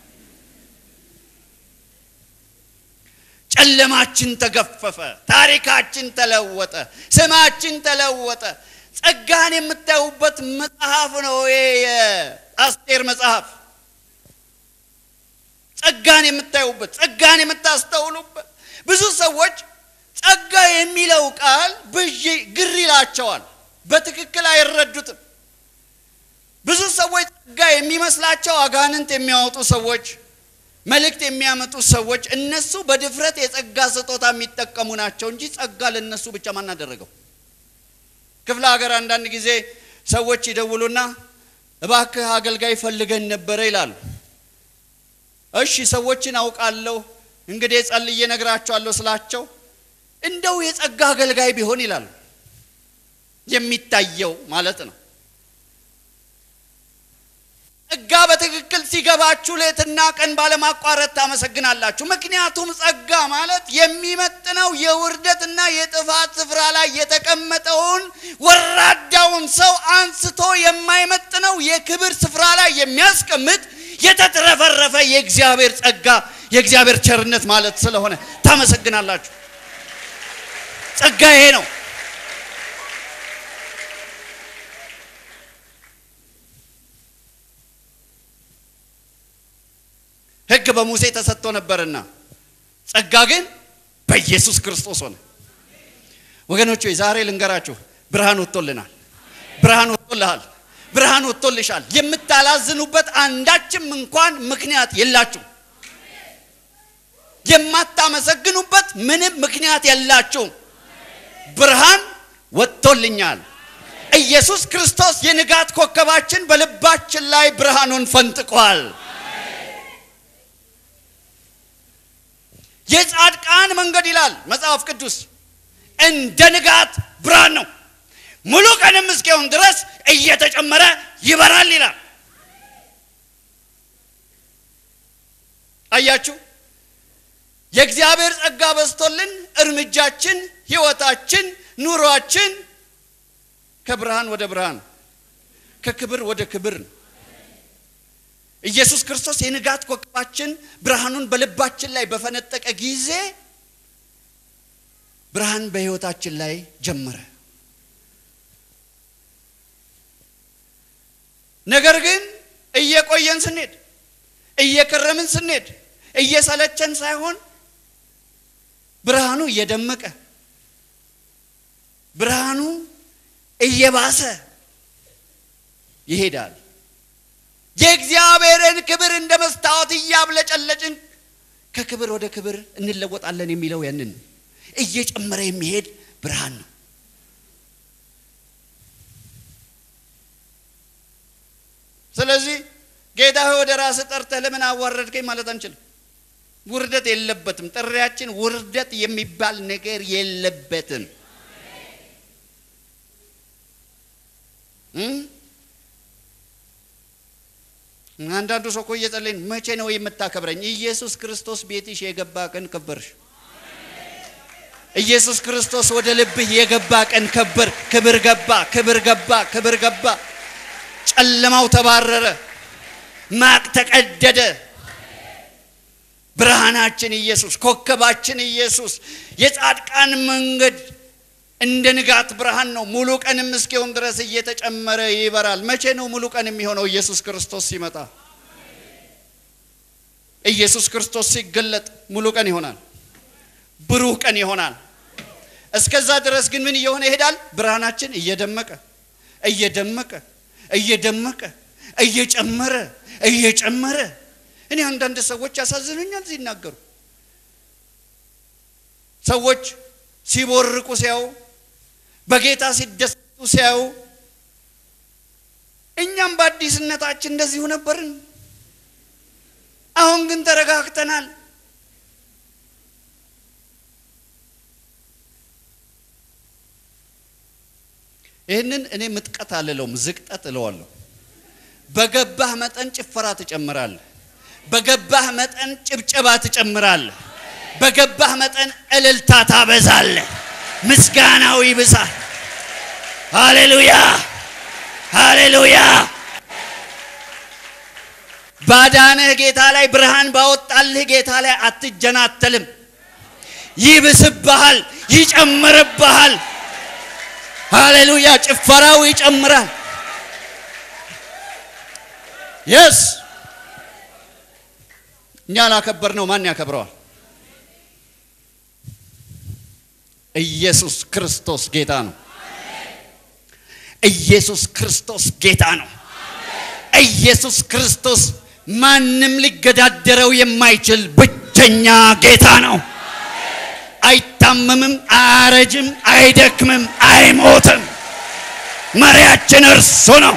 A: ጨለማችን ተገፈፈ፣ ታሪካችን ተለወጠ፣ ስማችን ተለወጠ። ጸጋን የምታዩበት መጽሐፍ ነው ይሄ የአስቴር መጽሐፍ። ጸጋን የምታዩበት፣ ጸጋን የምታስተውሉበት፣
B: ብዙ ሰዎች ጸጋ የሚለው ቃል ብዥ ግር ይላቸዋል። በትክክል አይረዱትም። ብዙ ሰዎች ጸጋ የሚመስላቸው አጋንንት የሚያወጡ ሰዎች፣ መልእክት የሚያመጡ ሰዎች እነሱ በድፍረት የጸጋ ስጦታ የሚጠቀሙ ናቸው እንጂ ጸጋ ለነሱ ብቻ ማን አደረገው? ክፍለ ሀገር አንዳንድ ጊዜ ሰዎች ይደውሉና እባክህ አገልጋይ ፈልገን ነበረ ይላሉ። እሺ ሰዎችን አውቃለሁ እንግዲህ ጸልዬ እነግራቸዋለሁ ስላቸው እንደው የጸጋ አገልጋይ ቢሆን ይላሉ። የሚታየው ማለት ነው። ጸጋ በትክክል ሲገባችሁ ሌትና ቀን ባለማቋረጥ ታመሰግናላችሁ። ምክንያቱም ጸጋ ማለት የሚመጥነው የውርደትና የጥፋት ስፍራ ላይ የተቀመጠውን ወራዳውን ሰው አንስቶ የማይመጥነው የክብር ስፍራ ላይ የሚያስቀምጥ የተትረፈረፈ የእግዚአብሔር ጸጋ የእግዚአብሔር ቸርነት ማለት ስለሆነ ታመሰግናላችሁ። ጸጋ ይሄ ነው። ሕግ በሙሴ ተሰጥቶ ነበርና ጸጋ ግን በኢየሱስ ክርስቶስ ሆነ። ወገኖች ሆይ ዛሬ ልንገራችሁ፣ ብርሃን ወጥቶልናል። ብርሃን ወጥቶልሃል። ብርሃን ወጥቶልሻል። የምታላዝኑበት አንዳችም እንኳን ምክንያት የላችሁ። የማታመሰግኑበት ምንም ምክንያት የላችሁም። ብርሃን ወጥቶልኛል። ኢየሱስ ክርስቶስ የንጋት ኮከባችን በልባችን ላይ ብርሃኑን ፈንጥቋል። የጻድቃን መንገድ ይላል መጽሐፍ ቅዱስ እንደ ንጋት ብርሃን ነው፣ ሙሉ ቀንም እስኪሆን ድረስ እየተጨመረ ይበራል ይላል። አያችሁ፣ የእግዚአብሔር ጸጋ በዝቶልን እርምጃችን፣ ህይወታችን፣ ኑሯችን ከብርሃን ወደ ብርሃን ከክብር ወደ ክብር ነው። ኢየሱስ ክርስቶስ የንጋት ኮከባችን ብርሃኑን በልባችን ላይ በፈነጠቀ ጊዜ ብርሃን በህይወታችን ላይ ጀመረ። ነገር ግን እየቆየን ስንሄድ እየከረምን ስንሄድ እየሰለቸን ሳይሆን ብርሃኑ እየደመቀ ብርሃኑ እየባሰ ይሄዳል። የእግዚአብሔርን ክብር እንደ መስታወት እያብለጨለጭን ከክብር ወደ ክብር እንለወጣለን የሚለው ያንን እየጨመረ የሚሄድ ብርሃን ነው። ስለዚህ ጌታ ሆይ ወደ ራስህ ጠርተህ ለምን አዋረድከኝ ማለት አንችልም። ውርደት የለበትም። ጥሪያችን ውርደት የሚባል ነገር የለበትም። አንዳንዱ ሰው እኮ እየጸለይን መቼ ነው የምታከብረኝ? ኢየሱስ ክርስቶስ ቤትሽ የገባ ቀን ከበርሽ። ኢየሱስ ክርስቶስ ወደ ልብህ የገባ ቀን ከበር። ክብር ገባ፣ ክብር ገባ፣ ክብር ገባ። ጨለማው ተባረረ፣ ማቅ ተቀደደ። ብርሃናችን ኢየሱስ፣ ኮከባችን ኢየሱስ። የጻድቃን መንገድ እንደ ንጋት ብርሃን ነው። ሙሉ ቀንም እስኪሆን ድረስ እየተጨመረ ይበራል። መቼ ነው ሙሉ ቀን የሚሆነው? ኢየሱስ ክርስቶስ ሲመጣ፣ ኢየሱስ ክርስቶስ ሲገለጥ ሙሉ ቀን ይሆናል፣ ብሩህ ቀን ይሆናል። እስከዛ ድረስ ግን ምን እየሆነ ይሄዳል? ብርሃናችን እየደመቀ እየደመቀ እየደመቀ እየጨመረ እየጨመረ እኔ አንዳንድ ሰዎች ያሳዝኑኛል ሲናገሩ ሰዎች ሲቦርቁ ሲያዩ በጌታ ሲደሰቱ ሲያዩ እኛም በአዲስነታችን እንደዚሁ ነበርን። አሁን ግን ተረጋግተናል። ይህንን እኔ ምጥቀት አልለውም፣ ዝቅጠት እለዋለሁ። በገባህ መጠን ጭፈራ ትጨምራለህ። በገባህ መጠን ጭብጨባ ትጨምራለህ። በገባህ መጠን እልልታ ታበዛለህ። ምስጋናው ይብዛል። ሃሌሉያ ሃሌሉያ። ባዳንህ ጌታ ላይ ብርሃን ባወጣልህ ጌታ ላይ አትጀናተልም። ይብስብሃል፣ ይጨምርብሃል። ሃሌሉያ። ጭፈራው ይጨምራል። የስ እኛ ላከበር ነው ማን ያከብረዋል? ኢየሱስ ክርስቶስ ጌታ ነው። ኢየሱስ ክርስቶስ ጌታ ነው። ኢየሱስ ክርስቶስ ማንም ሊገዳደረው የማይችል ብቸኛ ጌታ ነው። አይታመምም፣ አያረጅም፣ አይደክምም፣ አይሞትም። መሪያችን እርሱ ነው።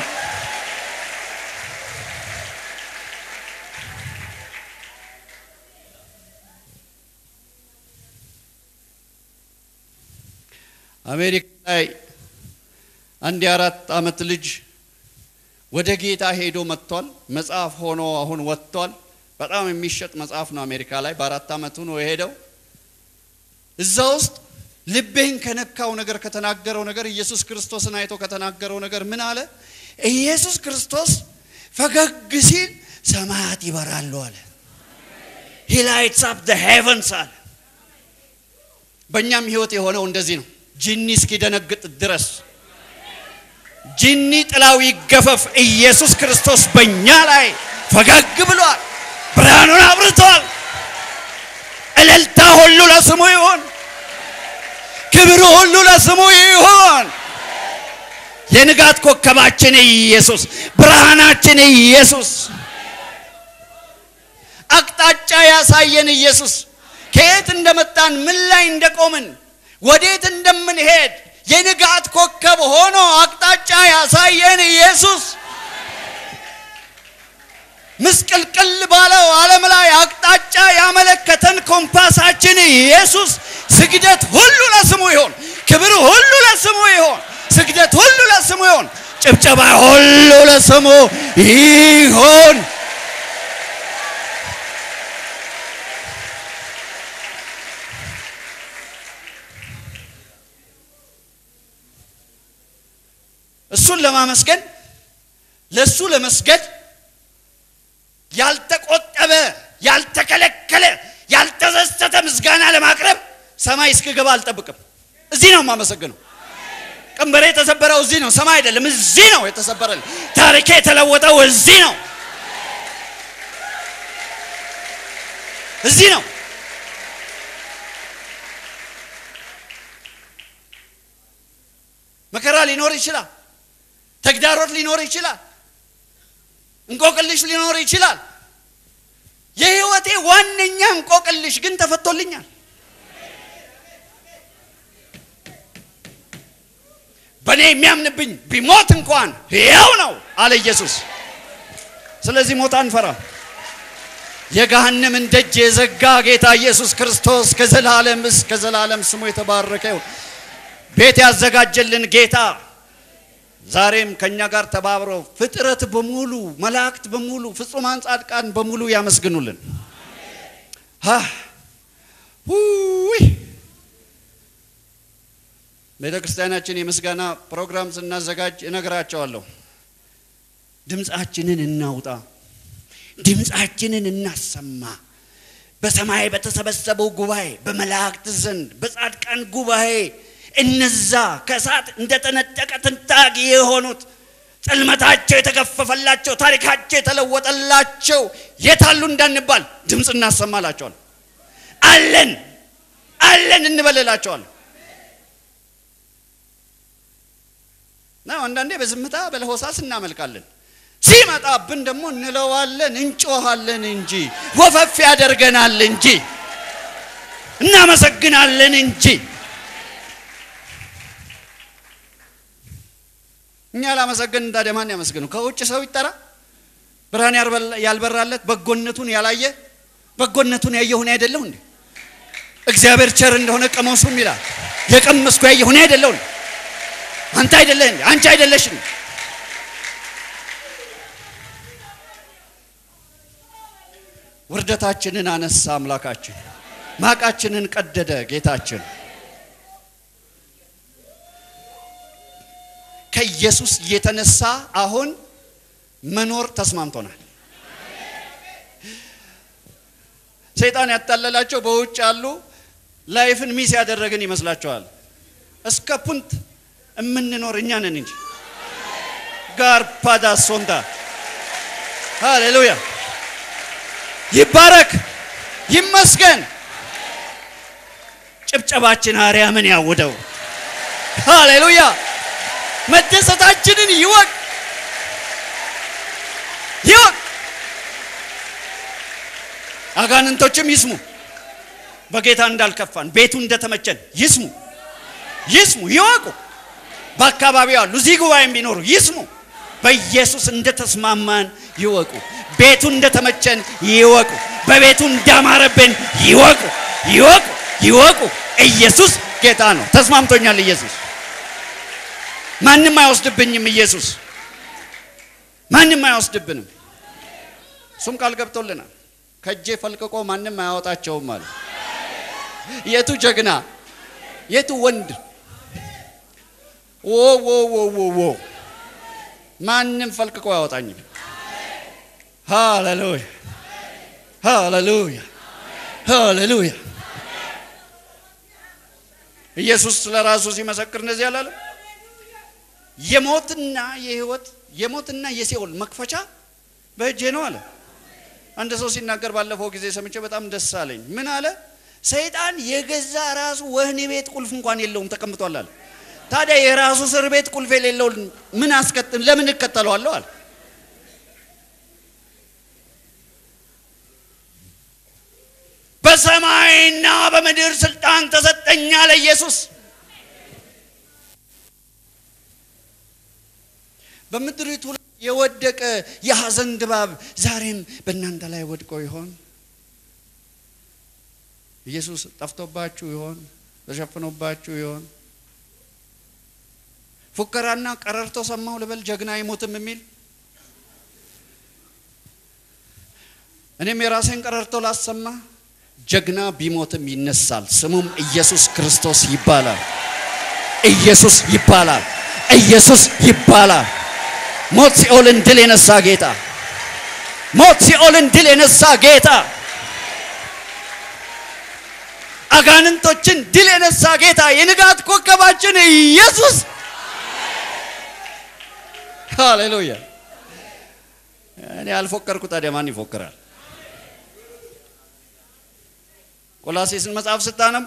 B: አሜሪካ ላይ አንድ የአራት ዓመት ልጅ ወደ ጌታ ሄዶ መጥቷል። መጽሐፍ ሆኖ አሁን ወጥቷል። በጣም የሚሸጥ መጽሐፍ ነው አሜሪካ ላይ። በአራት ዓመቱ ነው የሄደው። እዛ ውስጥ ልቤን ከነካው ነገር ከተናገረው ነገር ኢየሱስ ክርስቶስን አይቶ ከተናገረው ነገር ምን አለ? ኢየሱስ ክርስቶስ ፈገግ ሲል ሰማያት ይበራሉ አለ። ሂ ላይትስ አፕ ዘ ሄቨንስ አለ። በእኛም ህይወት የሆነው እንደዚህ ነው። ጂኒ እስኪደነግጥ ድረስ ጂኒ ጥላው ይገፈፍ። ኢየሱስ ክርስቶስ በእኛ ላይ ፈገግ ብሏል። ብርሃኑን አብርቷል። እልልታ ሁሉ ለስሙ ይሁን። ክብር ሁሉ ለስሙ ይሁን። የንጋት ኮከባችን ኢየሱስ፣ ብርሃናችን ኢየሱስ፣ አቅጣጫ ያሳየን ኢየሱስ፣ ከየት እንደመጣን ምን ላይ እንደቆምን ወዴት እንደምንሄድ የንጋት ኮከብ ሆኖ አቅጣጫ ያሳየን ኢየሱስ ምስቅልቅል ባለው ዓለም ላይ አቅጣጫ ያመለከተን ኮምፓሳችን ኢየሱስ። ስግደት ሁሉ ለስሙ ይሆን፣ ክብር ሁሉ ለስሙ ይሆን፣ ስግደት ሁሉ ለስሙ ይሆን፣ ጭብጨባ ሁሉ ለስሙ ይሆን። እሱን ለማመስገን ለሱ ለመስገድ ያልተቆጠበ ያልተከለከለ ያልተዘሰተ ምስጋና ለማቅረብ ሰማይ እስክገባ አልጠብቅም። እዚህ ነው የማመሰግነው። ቀንበሬ የተሰበረው እዚህ ነው፣ ሰማይ አይደለም። እዚህ ነው የተሰበረልኝ። ታሪኬ የተለወጠው እዚህ ነው፣ እዚህ ነው። መከራ ሊኖር ይችላል። ተግዳሮት ሊኖር ይችላል። እንቆቅልሽ ሊኖር ይችላል። የህይወቴ ዋነኛ እንቆቅልሽ ግን ተፈቶልኛል። በእኔ የሚያምንብኝ ቢሞት እንኳን ሕያው ነው አለ ኢየሱስ። ስለዚህ ሞት አንፈራም። የገሃነምን ደጅ የዘጋ ጌታ ኢየሱስ ክርስቶስ ከዘላለም እስከ ዘላለም ስሙ የተባረከ ይሁን። ቤት ያዘጋጀልን ጌታ ዛሬም ከኛ ጋር ተባብረው ፍጥረት በሙሉ መላእክት በሙሉ ፍጹማን ጻድቃን በሙሉ ያመስግኑልን። ውይ ቤተ ክርስቲያናችን የምስጋና ፕሮግራም ስናዘጋጅ እነግራቸዋለሁ። ድምፃችንን እናውጣ፣ ድምፃችንን እናሰማ። በሰማይ በተሰበሰበው ጉባኤ፣ በመላእክት ዘንድ፣ በጻድቃን ጉባኤ እነዛ ከእሳት እንደተነጠቀ ትንታግ የሆኑት ጽልመታቸው የተገፈፈላቸው ታሪካቸው የተለወጠላቸው የታሉ እንዳንባል ድምፅ እናሰማላቸዋል። አለን አለን እንበልላቸዋል። እና አንዳንዴ በዝምታ በለሆሳስ እናመልካለን። ሲመጣብን ደግሞ እንለዋለን፣ እንጮሃለን እንጂ ወፈፍ ያደርገናል እንጂ እናመሰግናለን እንጂ እኛ ላመሰገን ታዲያ ማን ያመስግነው? ከውጭ ሰው ይጠራ? ብርሃን ያልበራለት በጎነቱን ያላየ በጎነቱን ያየ ሁኔ አይደለሁ እንዴ? እግዚአብሔር ቸር እንደሆነ ቀመሱም ይላል። የቀመስኩ ያየ ሁኔ አይደለሁ እንዴ? አንተ አይደለህ እንዴ? አንቺ አይደለሽ እንዴ? ውርደታችንን አነሳ አምላካችን፣ ማቃችንን ቀደደ ጌታችን። ከኢየሱስ የተነሳ አሁን መኖር ተስማምቶናል። ሰይጣን ያታለላቸው በውጭ ያሉ ላይፍን ሚስ ያደረግን ይመስላቸዋል። እስከ ፑንት የምንኖር እኛ ነን እንጂ ጋር ፓዳ ሶንታ ሃሌሉያ ይባረክ ይመስገን። ጭብጨባችን አርያምን ያውደው። ሃሌሉያ! መደሰታችንን ይወቅ ይወቅ። አጋንንቶችም ይስሙ። በጌታ እንዳልከፋን ቤቱ እንደተመቸን ይስሙ ይስሙ ይወቁ። በአካባቢው ያሉ እዚህ ጉባኤም ቢኖሩ ይስሙ። በኢየሱስ እንደተስማማን ይወቁ። ቤቱ እንደተመቸን ይወቁ። በቤቱ እንዳማረብን ይወቁ ይወቁ ይወቁ። ኢየሱስ ጌታ ነው። ተስማምቶኛል። ኢየሱስ ማንም አይወስድብኝም። ኢየሱስ ማንም አይወስድብንም። እሱም ቃል ገብቶልናል። ከእጄ ፈልቅቆ ማንም አያወጣቸውም አለ። የቱ ጀግና የቱ ወንድ ዎ ዎ ዎ ዎ ዎ ማንም ፈልቅቆ አያወጣኝም። ሃሌሉያ ሃሌሉያ ሃሌሉያ። ኢየሱስ ስለ ራሱ ሲመሰክር እንደዚህ አላለም? የሞትና የህይወት የሞትና የሲኦል መክፈቻ በእጄ ነው አለ። አንድ ሰው ሲናገር ባለፈው ጊዜ ሰምቼ በጣም ደስ አለኝ። ምን አለ? ሰይጣን የገዛ ራሱ ወህኒ ቤት ቁልፍ እንኳን የለውም ተቀምጧል አለ። ታዲያ የራሱ እስር ቤት ቁልፍ የሌለውን ምን አስከትል ለምን እከተለዋለሁ አለ። በሰማይና በምድር ስልጣን ተሰጠኛ ለኢየሱስ። በምድሪቱ ላይ የወደቀ የሐዘን ድባብ ዛሬም በእናንተ ላይ ወድቆ ይሆን? ኢየሱስ ጠፍቶባችሁ ይሆን? ተሸፍኖባችሁ ይሆን? ፉከራና ቀረርቶ ሰማሁ ልበል ጀግና አይሞትም የሚል እኔም የራሴን ቀረርቶ ላሰማ። ጀግና ቢሞትም ይነሳል፣ ስሙም ኢየሱስ ክርስቶስ ይባላል። ኢየሱስ ይባላል። ኢየሱስ ይባላል። ሞት ሲኦልን ድል የነሳ ጌታ፣ ሞት ሲኦልን ድል የነሳ ጌታ፣ አጋንንቶችን ድል የነሳ ጌታ፣ የንጋት ኮከባችን ኢየሱስ ሃሌሉያ። እኔ አልፎከርኩ፣ ታዲያ ማን ይፎክራል? ቆላሴስን መጽሐፍ ስታነቡ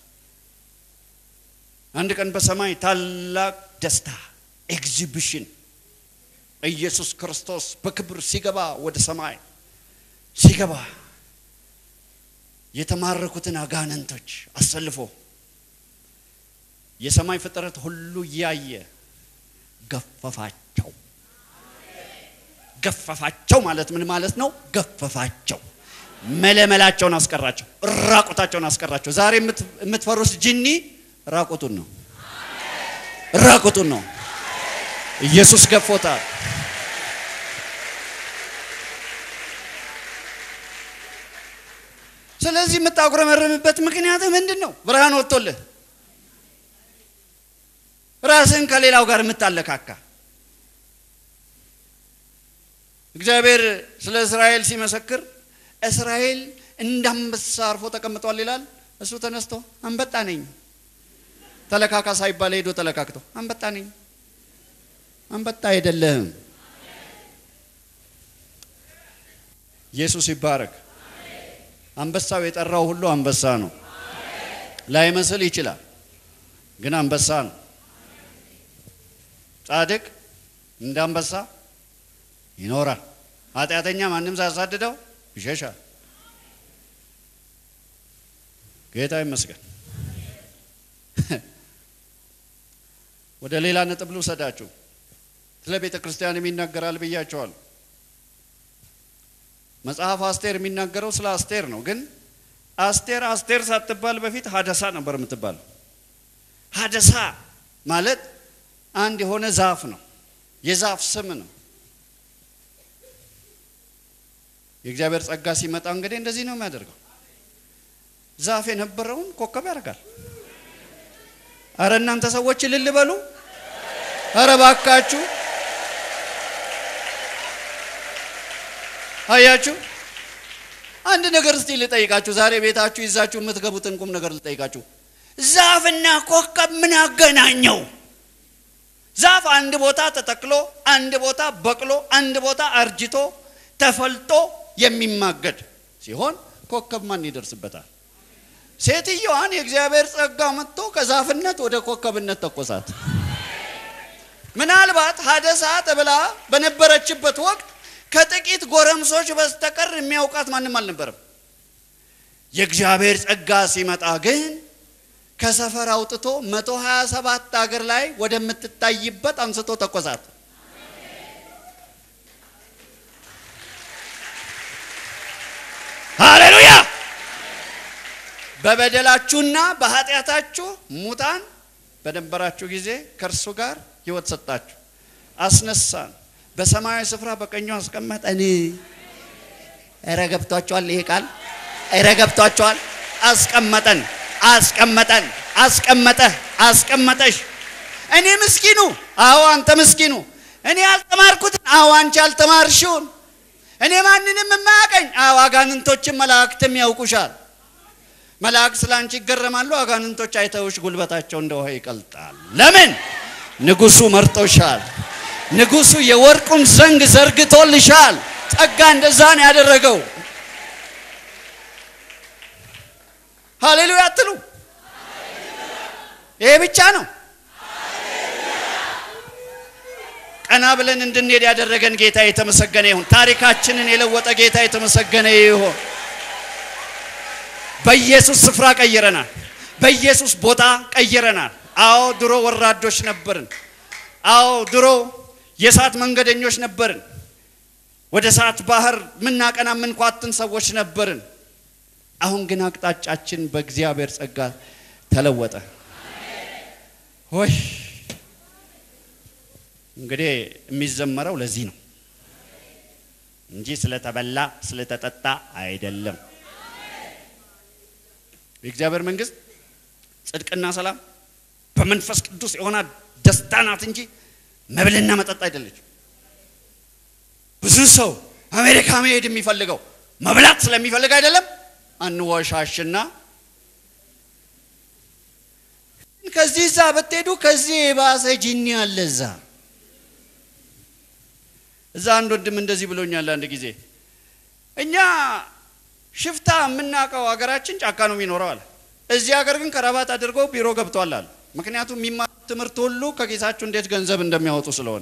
B: አንድ ቀን በሰማይ ታላቅ ደስታ ኤግዚቢሽን ኢየሱስ ክርስቶስ በክብር ሲገባ ወደ ሰማይ ሲገባ የተማረኩትን አጋንንቶች አሰልፎ የሰማይ ፍጥረት ሁሉ እያየ ገፈፋቸው። ገፈፋቸው ማለት ምን ማለት ነው? ገፈፋቸው፣ መለመላቸውን አስቀራቸው፣ ራቁታቸውን አስቀራቸው። ዛሬ የምትፈሩት ጅኒ ራቁቱን ነው፣ ራቁቱን ነው። ኢየሱስ ገፎታል። ስለዚህ የምታጉረመረምበት ምክንያት ምንድን ነው? ብርሃን ወጥቶልህ ራስን ከሌላው ጋር የምታለካካ እግዚአብሔር ስለ እስራኤል ሲመሰክር እስራኤል እንዳንበሳ አርፎ ተቀምጧል ይላል። እሱ ተነስቶ አንበጣ ነኝ ተለካካ ሳይባል ሄዶ ተለካክቶ አንበጣ ነኝ። አንበጣ አይደለህም። ኢየሱስ ይባረክ። አንበሳው የጠራው ሁሉ አንበሳ ነው። ላይመስል ይችላል፣ ግን አንበሳ ነው። ጻድቅ እንደ አንበሳ ይኖራል። ኃጢአተኛ ማንም ሳያሳድደው ይሸሻል። ጌታ ይመስገን። ወደ ሌላ ነጥብ ልውሰዳችሁ። ስለ ቤተ ክርስቲያን የሚናገራል ብያቸዋል። መጽሐፍ አስቴር የሚናገረው ስለ አስቴር ነው። ግን አስቴር አስቴር ሳትባል በፊት ሀደሳ ነበር የምትባለው። ሀደሳ ማለት አንድ የሆነ ዛፍ ነው፣ የዛፍ ስም ነው። የእግዚአብሔር ጸጋ ሲመጣ እንግዲህ እንደዚህ ነው የሚያደርገው። ዛፍ የነበረውን ኮከብ ያደርጋል። አረ እናንተ ሰዎች እልል በሉ። አረ ባካችሁ አያችሁ። አንድ ነገር እስቲ ልጠይቃችሁ። ዛሬ ቤታችሁ ይዛችሁ የምትገቡትን ቁም ነገር ልጠይቃችሁ። ዛፍና ኮከብ ምን አገናኘው? ዛፍ አንድ ቦታ ተተክሎ አንድ ቦታ በቅሎ አንድ ቦታ አርጅቶ ተፈልጦ የሚማገድ ሲሆን ኮከብ ማን ይደርስበታል? ሴትየዋን የእግዚአብሔር ጸጋ መጥቶ ከዛፍነት ወደ ኮከብነት ተኮሳት። ምናልባት ሀደሳ ተብላ በነበረችበት ወቅት ከጥቂት ጎረምሶች በስተቀር የሚያውቃት ማንም አልነበረም። የእግዚአብሔር ጸጋ ሲመጣ ግን ከሰፈር አውጥቶ መቶ ሀያ ሰባት አገር ላይ ወደምትታይበት አንስቶ ተኮሳት። ሃሌሉያ! በበደላችሁና በኃጢአታችሁ ሙታን በነበራችሁ ጊዜ ከእርሱ ጋር ሕይወት ሰጣችሁ፣ አስነሳን፣ በሰማያዊ ስፍራ በቀኙ አስቀመጠን። ኧረ ገብቷችኋል? ይሄ ቃል ኧረ ገብቷችኋል? አስቀመጠን፣ አስቀመጠን፣ አስቀመጠ፣ አስቀመጠሽ። እኔ ምስኪኑ፣ አዎ አንተ ምስኪኑ፣ እኔ ያልተማርኩትን፣ አዎ አንቺ ያልተማርሽውን፣ እኔ ማንንም የማያቀኝ፣ አዎ አጋንንቶችን መላእክትም ያውቁሻል። መላእክት ስለ አንቺ ይገረማሉ፣ አጋንንቶች አይተውሽ ጉልበታቸው እንደ ውሃ ይቀልጣል። ለምን? ንጉሱ መርጦሻል። ንጉሱ የወርቁን ዘንግ ዘርግቶልሻል። ጸጋ እንደዛ ነው ያደረገው። ሃሌሉያ አትሉ? ይሄ ብቻ ነው። ቀና ብለን እንድንሄድ ያደረገን ጌታ የተመሰገነ ይሁን። ታሪካችንን የለወጠ ጌታ የተመሰገነ ይሁን። በኢየሱስ ስፍራ ቀይረናል። በኢየሱስ ቦታ ቀይረናል። አዎ ድሮ ወራዶች ነበርን። አዎ ድሮ የእሳት መንገደኞች ነበርን። ወደ እሳት ባህር ምናቀና ምንኳትን ሰዎች ነበርን። አሁን ግን አቅጣጫችን በእግዚአብሔር ጸጋ ተለወጠ። ሆይ እንግዲህ የሚዘመረው ለዚህ ነው እንጂ ስለተበላ ስለተጠጣ አይደለም። የእግዚአብሔር መንግስት ጽድቅና ሰላም በመንፈስ ቅዱስ የሆነ ደስታ ናት እንጂ መብልና መጠጥ አይደለችም። ብዙ ሰው አሜሪካ መሄድ የሚፈልገው መብላት ስለሚፈልግ አይደለም። አንወሻሽና ከዚህ እዛ ብትሄዱ ከዚህ የባሰ ጂኒ አለ እዛ እዛ አንድ ወንድም እንደዚህ ብሎኛል አንድ ጊዜ እኛ ሽፍታ የምናውቀው ሀገራችን ጫካ ነው የሚኖረው አለ። እዚህ ሀገር ግን ከረባት አድርገው ቢሮ ገብቷል አለ። ምክንያቱም የሚማሩት ትምህርት ሁሉ ከኪሳችሁ እንዴት ገንዘብ እንደሚያወጡ ስለሆነ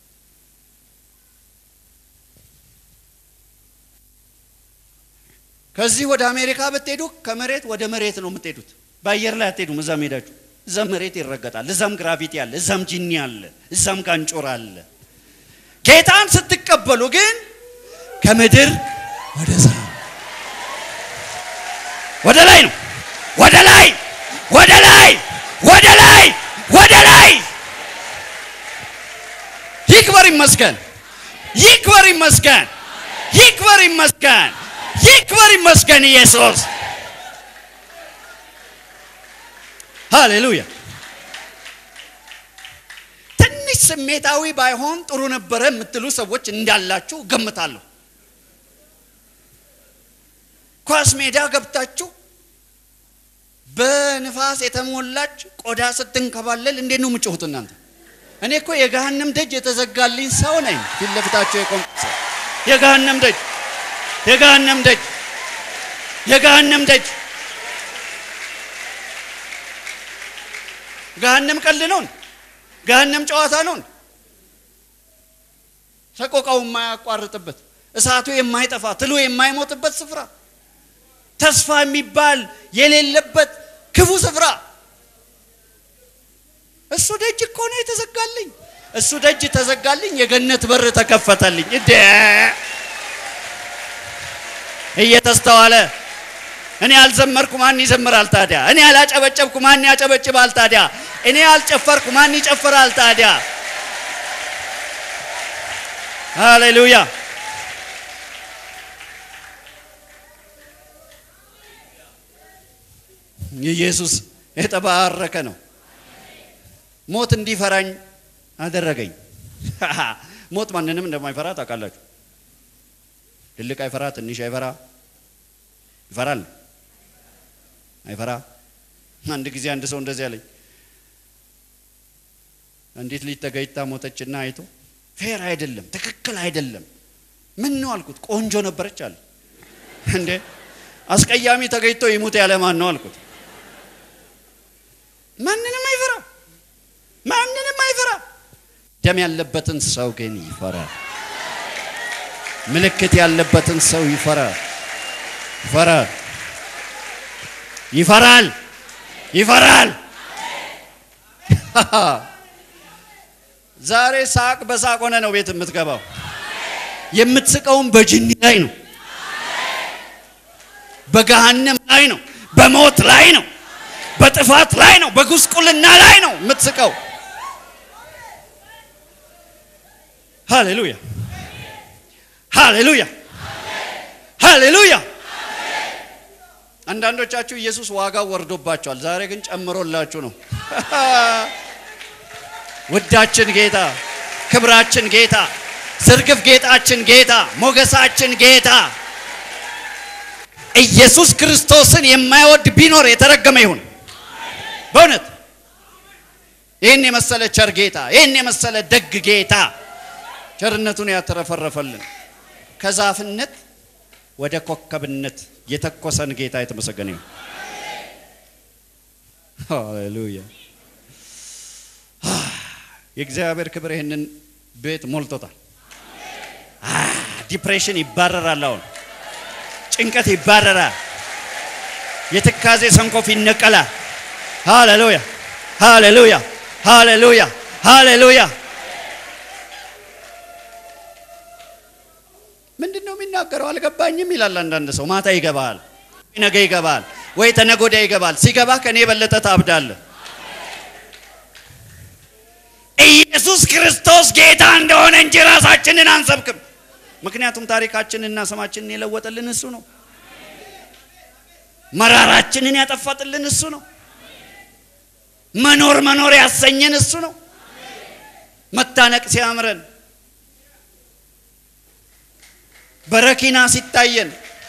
B: ከዚህ ወደ አሜሪካ ብትሄዱ ከመሬት ወደ መሬት ነው የምትሄዱት። በአየር ላይ አትሄዱም። እዛም ሄዳችሁ እዛም መሬት ይረገጣል። እዛም ግራቪቲ አለ፣ እዛም ጂኒ አለ፣ እዛም ጋንጮር አለ። ጌታን ስትቀበሉ ግን ከምድር ወደ ሰማይ ወደ ላይ ነው። ወደ ላይ ወደ ላይ ወደ ላይ ወደ ላይ። ይክበር ይመስገን፣ ይክበር ይመስገን፣ ይክበር ይመስገን፣ ይክበር ይመስገን ኢየሱስ። ሃሌሉያ። ትንሽ ስሜታዊ ባይሆን ጥሩ ነበረ የምትሉ ሰዎች እንዳላችሁ ገምታለሁ። ኳስ ሜዳ ገብታችሁ በንፋስ የተሞላች ቆዳ ስትንከባለል እንዴት ነው የምጮሁት እናንተ? እኔ እኮ የገሃነም ደጅ የተዘጋልኝ ሰው ነኝ። ፊት ለፊታቸው የቆምኩ ሰው የገሃነም ደጅ የገሃነም ደጅ የገሃነም ደጅ ገሃነም ቀልድ ነውን? ገሃነም ጨዋታ ነውን? ሰቆቃው የማያቋርጥበት እሳቱ የማይጠፋ ትሉ የማይሞትበት ስፍራ ተስፋ የሚባል የሌለበት ክፉ ስፍራ እሱ ደጅ እኮ ነው የተዘጋልኝ። እሱ ደጅ ተዘጋልኝ፣ የገነት በር ተከፈተልኝ። እደ እየተስተዋለ እኔ ያልዘመርኩ ማን ይዘምራል ታዲያ? እኔ ያላጨበጨብኩ ማን ያጨበጭባል ታዲያ? እኔ ያልጨፈርኩ ማን ይጨፍራል ታዲያ? ሃሌሉያ! ኢየሱስ የተባረከ ነው። ሞት እንዲፈራኝ አደረገኝ። ሞት ማንንም እንደማይፈራ ታውቃላችሁ። ትልቅ አይፈራ፣ ትንሽ አይፈራ። ይፈራል? አይፈራ። አንድ ጊዜ አንድ ሰው እንደዚህ አለኝ። አንዲት ልጅ ተገኝታ ሞተችና አይቶ ፌር አይደለም፣ ትክክል አይደለም። ምን ነው አልኩት። ቆንጆ ነበረች አለ። እንዴ አስቀያሚ ተገኝቶ ይሙት ያለ ማን ነው አልኩት። ማንንም አይፈራ፣ ማንንም አይፈራ። ደም ያለበትን ሰው ግን ይፈራል። ምልክት ያለበትን ሰው ይፈራል፣ ይፈራል፣ ይፈራል፣ ይፈራል። ዛሬ ሳቅ በሳቅ ሆነ ነው ቤት የምትገባው። የምትስቀውም በጅኒ ላይ ነው፣ በገሃነም ላይ ነው፣ በሞት ላይ ነው፣ በጥፋት ላይ ነው፣ በጉስቁልና ላይ ነው የምትስቀው። ሃሌሉያ ሃሌሉያ ሃሌሉያ። አንዳንዶቻችሁ ኢየሱስ ዋጋው ወርዶባቸዋል፣ ዛሬ ግን ጨምሮላችሁ ነው። ውዳችን ጌታ፣ ክብራችን ጌታ፣ ዝርግፍ ጌጣችን ጌታ፣ ሞገሳችን ጌታ ኢየሱስ ክርስቶስን የማይወድ ቢኖር የተረገመ ይሁን። በእውነት ይህን የመሰለ ቸር ጌታ፣ ይህን የመሰለ ደግ ጌታ ቸርነቱን ያተረፈረፈልን ከዛፍነት ወደ ኮከብነት የተኮሰን ጌታ የተመሰገነ ይሁን። ሃሌሉያ። የእግዚአብሔር ክብር ይህንን ቤት ሞልቶታል። ዲፕሬሽን ይባረራል። አሁን ጭንቀት ይባረራል። የትካዜ ሰንኮፍ ይነቀላል። ሃሌሉያ ሃሌሉያ ሃሌሉያ ሃሌሉያ። ምንድን ነው የሚናገረው? አልገባኝም ይላል አንዳንድ ሰው። ማታ ይገባል፣ ነገ ይገባል፣ ወይ ተነጎዳ ይገባል። ሲገባ ከኔ የበለጠ ታብዳለህ። ኢየሱስ ክርስቶስ ጌታ እንደሆነ እንጂ ራሳችንን አንሰብክም። ምክንያቱም ታሪካችንና ስማችንን የለወጠልን እሱ ነው። መራራችንን ያጠፋጥልን እሱ ነው። መኖር መኖር ያሰኘን እሱ ነው። መታነቅ ሲያምረን፣ በረኪና ሲታየን፣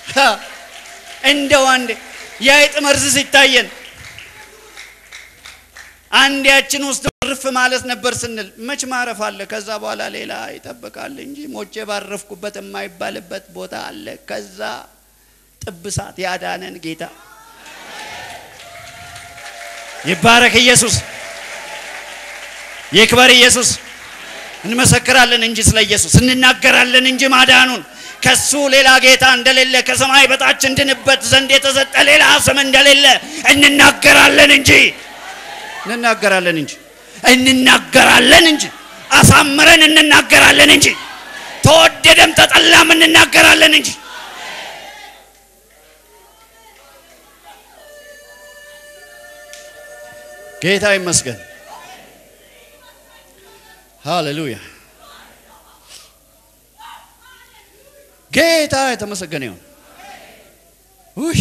B: እንደው አንዴ የአይጥ መርዝ ሲታየን አንድ ያችን ውስጥ ርፍ ማለት ነበር ስንል መች ማረፍ አለ። ከዛ በኋላ ሌላ ይጠብቃል እንጂ ሞቼ ባረፍኩበት የማይባልበት ቦታ አለ። ከዛ ጥብሳት ያዳነን ጌታ ይባረክ። ኢየሱስ ይክበር። ኢየሱስ እንመሰክራለን እንጂ ስለ ኢየሱስ እንናገራለን እንጂ ማዳኑን ከሱ ሌላ ጌታ እንደሌለ ከሰማይ በታች እንድንበት ዘንድ የተሰጠ ሌላ ስም እንደሌለ እንናገራለን እንጂ እንናገራለን እንጂ እንናገራለን እንጂ አሳምረን እንናገራለን እንጂ ተወደደም ተጠላም እንናገራለን እንጂ ጌታ ይመስገን። ሃሌሉያ ጌታ የተመሰገነ ይሁን። ውይ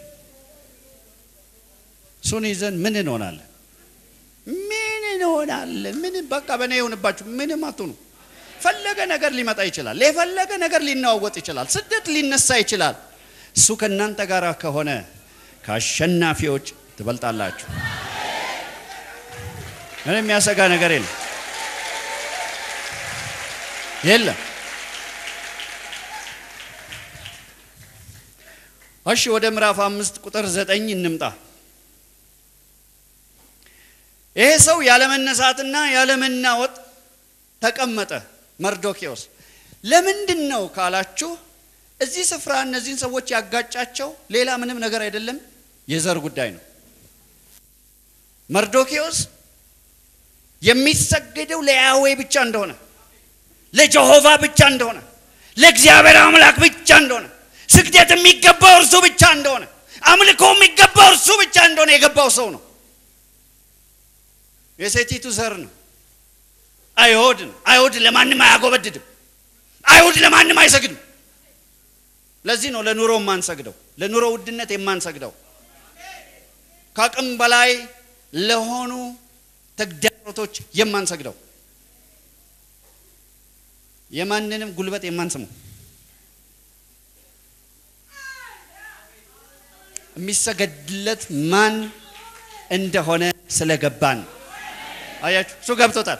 B: እሱን ይዘን ምን እንሆናለን? ምን እንሆናለን? ምን በቃ በእኔ ይሁንባችሁ። ምንም አትሆኑ። ፈለገ ነገር ሊመጣ ይችላል። የፈለገ ነገር ሊናወጥ ይችላል። ስደት ሊነሳ ይችላል። እሱ ከእናንተ ጋር ከሆነ ከአሸናፊዎች ትበልጣላችሁ። ምንም የሚያሰጋ ነገር የለም የለም። እሺ ወደ ምዕራፍ አምስት ቁጥር ዘጠኝ እንምጣ። ይሄ ሰው ያለመነሳትና ያለመናወጥ ተቀመጠ። መርዶኪዎስ ለምንድን ነው ካላችሁ፣ እዚህ ስፍራ እነዚህን ሰዎች ያጋጫቸው ሌላ ምንም ነገር አይደለም፣ የዘር ጉዳይ ነው። መርዶኪዎስ የሚሰገደው ለያዌ ብቻ እንደሆነ፣ ለጀሆቫ ብቻ እንደሆነ፣ ለእግዚአብሔር አምላክ ብቻ እንደሆነ፣ ስግደት የሚገባው እርሱ ብቻ እንደሆነ፣ አምልኮ የሚገባው እርሱ ብቻ እንደሆነ የገባው ሰው ነው። የሴቲቱ ዘር ነው። አይሁድ ነው። አይሁድ ለማንም አያጎበድድም። አይሁድ ለማንም አይሰግድም። ለዚህ ነው ለኑሮ የማንሰግደው፣ ለኑሮ ውድነት የማንሰግደው፣ ከአቅም በላይ ለሆኑ ተግዳሮቶች የማንሰግደው፣ የማንንም ጉልበት የማንስመው፣ የሚሰገድለት ማን እንደሆነ ስለገባን አያችሁ፣ እሱ ገብቶታል።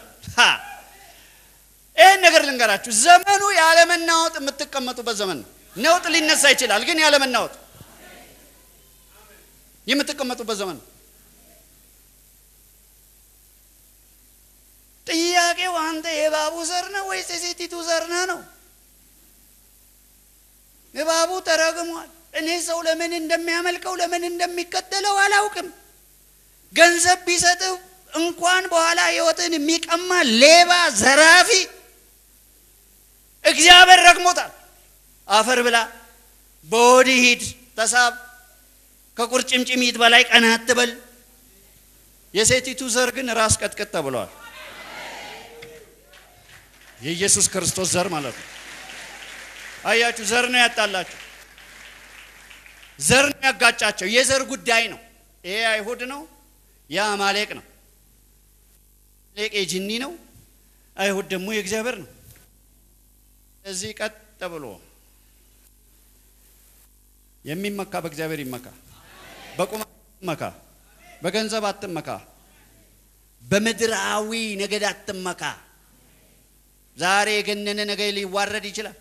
B: ይህን ነገር ልንገራችሁ፣ ዘመኑ ያለመናወጥ የምትቀመጡበት ዘመን ነው። ነውጥ ሊነሳ ይችላል፣ ግን ያለመናወጥ የምትቀመጡበት ዘመን ነው። አንተ የእባቡ ዘር ነህ ወይስ የሴቲቱ ዘር ነህ ነው? እባቡ ተረግሟል። እኔ ሰው ለምን እንደሚያመልከው ለምን እንደሚከተለው አላውቅም። ገንዘብ ቢሰጥህ እንኳን በኋላ ህይወትን የሚቀማ ሌባ፣ ዘራፊ እግዚአብሔር ረግሞታል። አፈር ብላ፣ በወዲህ ሂድ፣ ተሳብ፣ ከቁርጭምጭሚት በላይ ቀና አትበል። የሴቲቱ ዘር ግን ራስ ቀጥቅጥ ተብለዋል። የኢየሱስ ክርስቶስ ዘር ማለት ነው። አያችሁ፣ ዘር ነው ያጣላችሁ፣ ዘር ነው ያጋጫቸው። የዘር ጉዳይ ነው። ይሄ አይሁድ ነው፣ ያ አማሌቅ ነው። አማሌቅ የጅኒ ነው፣ አይሁድ ደግሞ የእግዚአብሔር ነው። እዚህ ቀጥ ብሎ የሚመካ በእግዚአብሔር ይመካ፣ በቁመት ይመካ፣ በገንዘብ አትመካ፣ በምድራዊ ነገድ አትመካ። ዛሬ የገነነ ነገር ሊዋረድ ይችላል።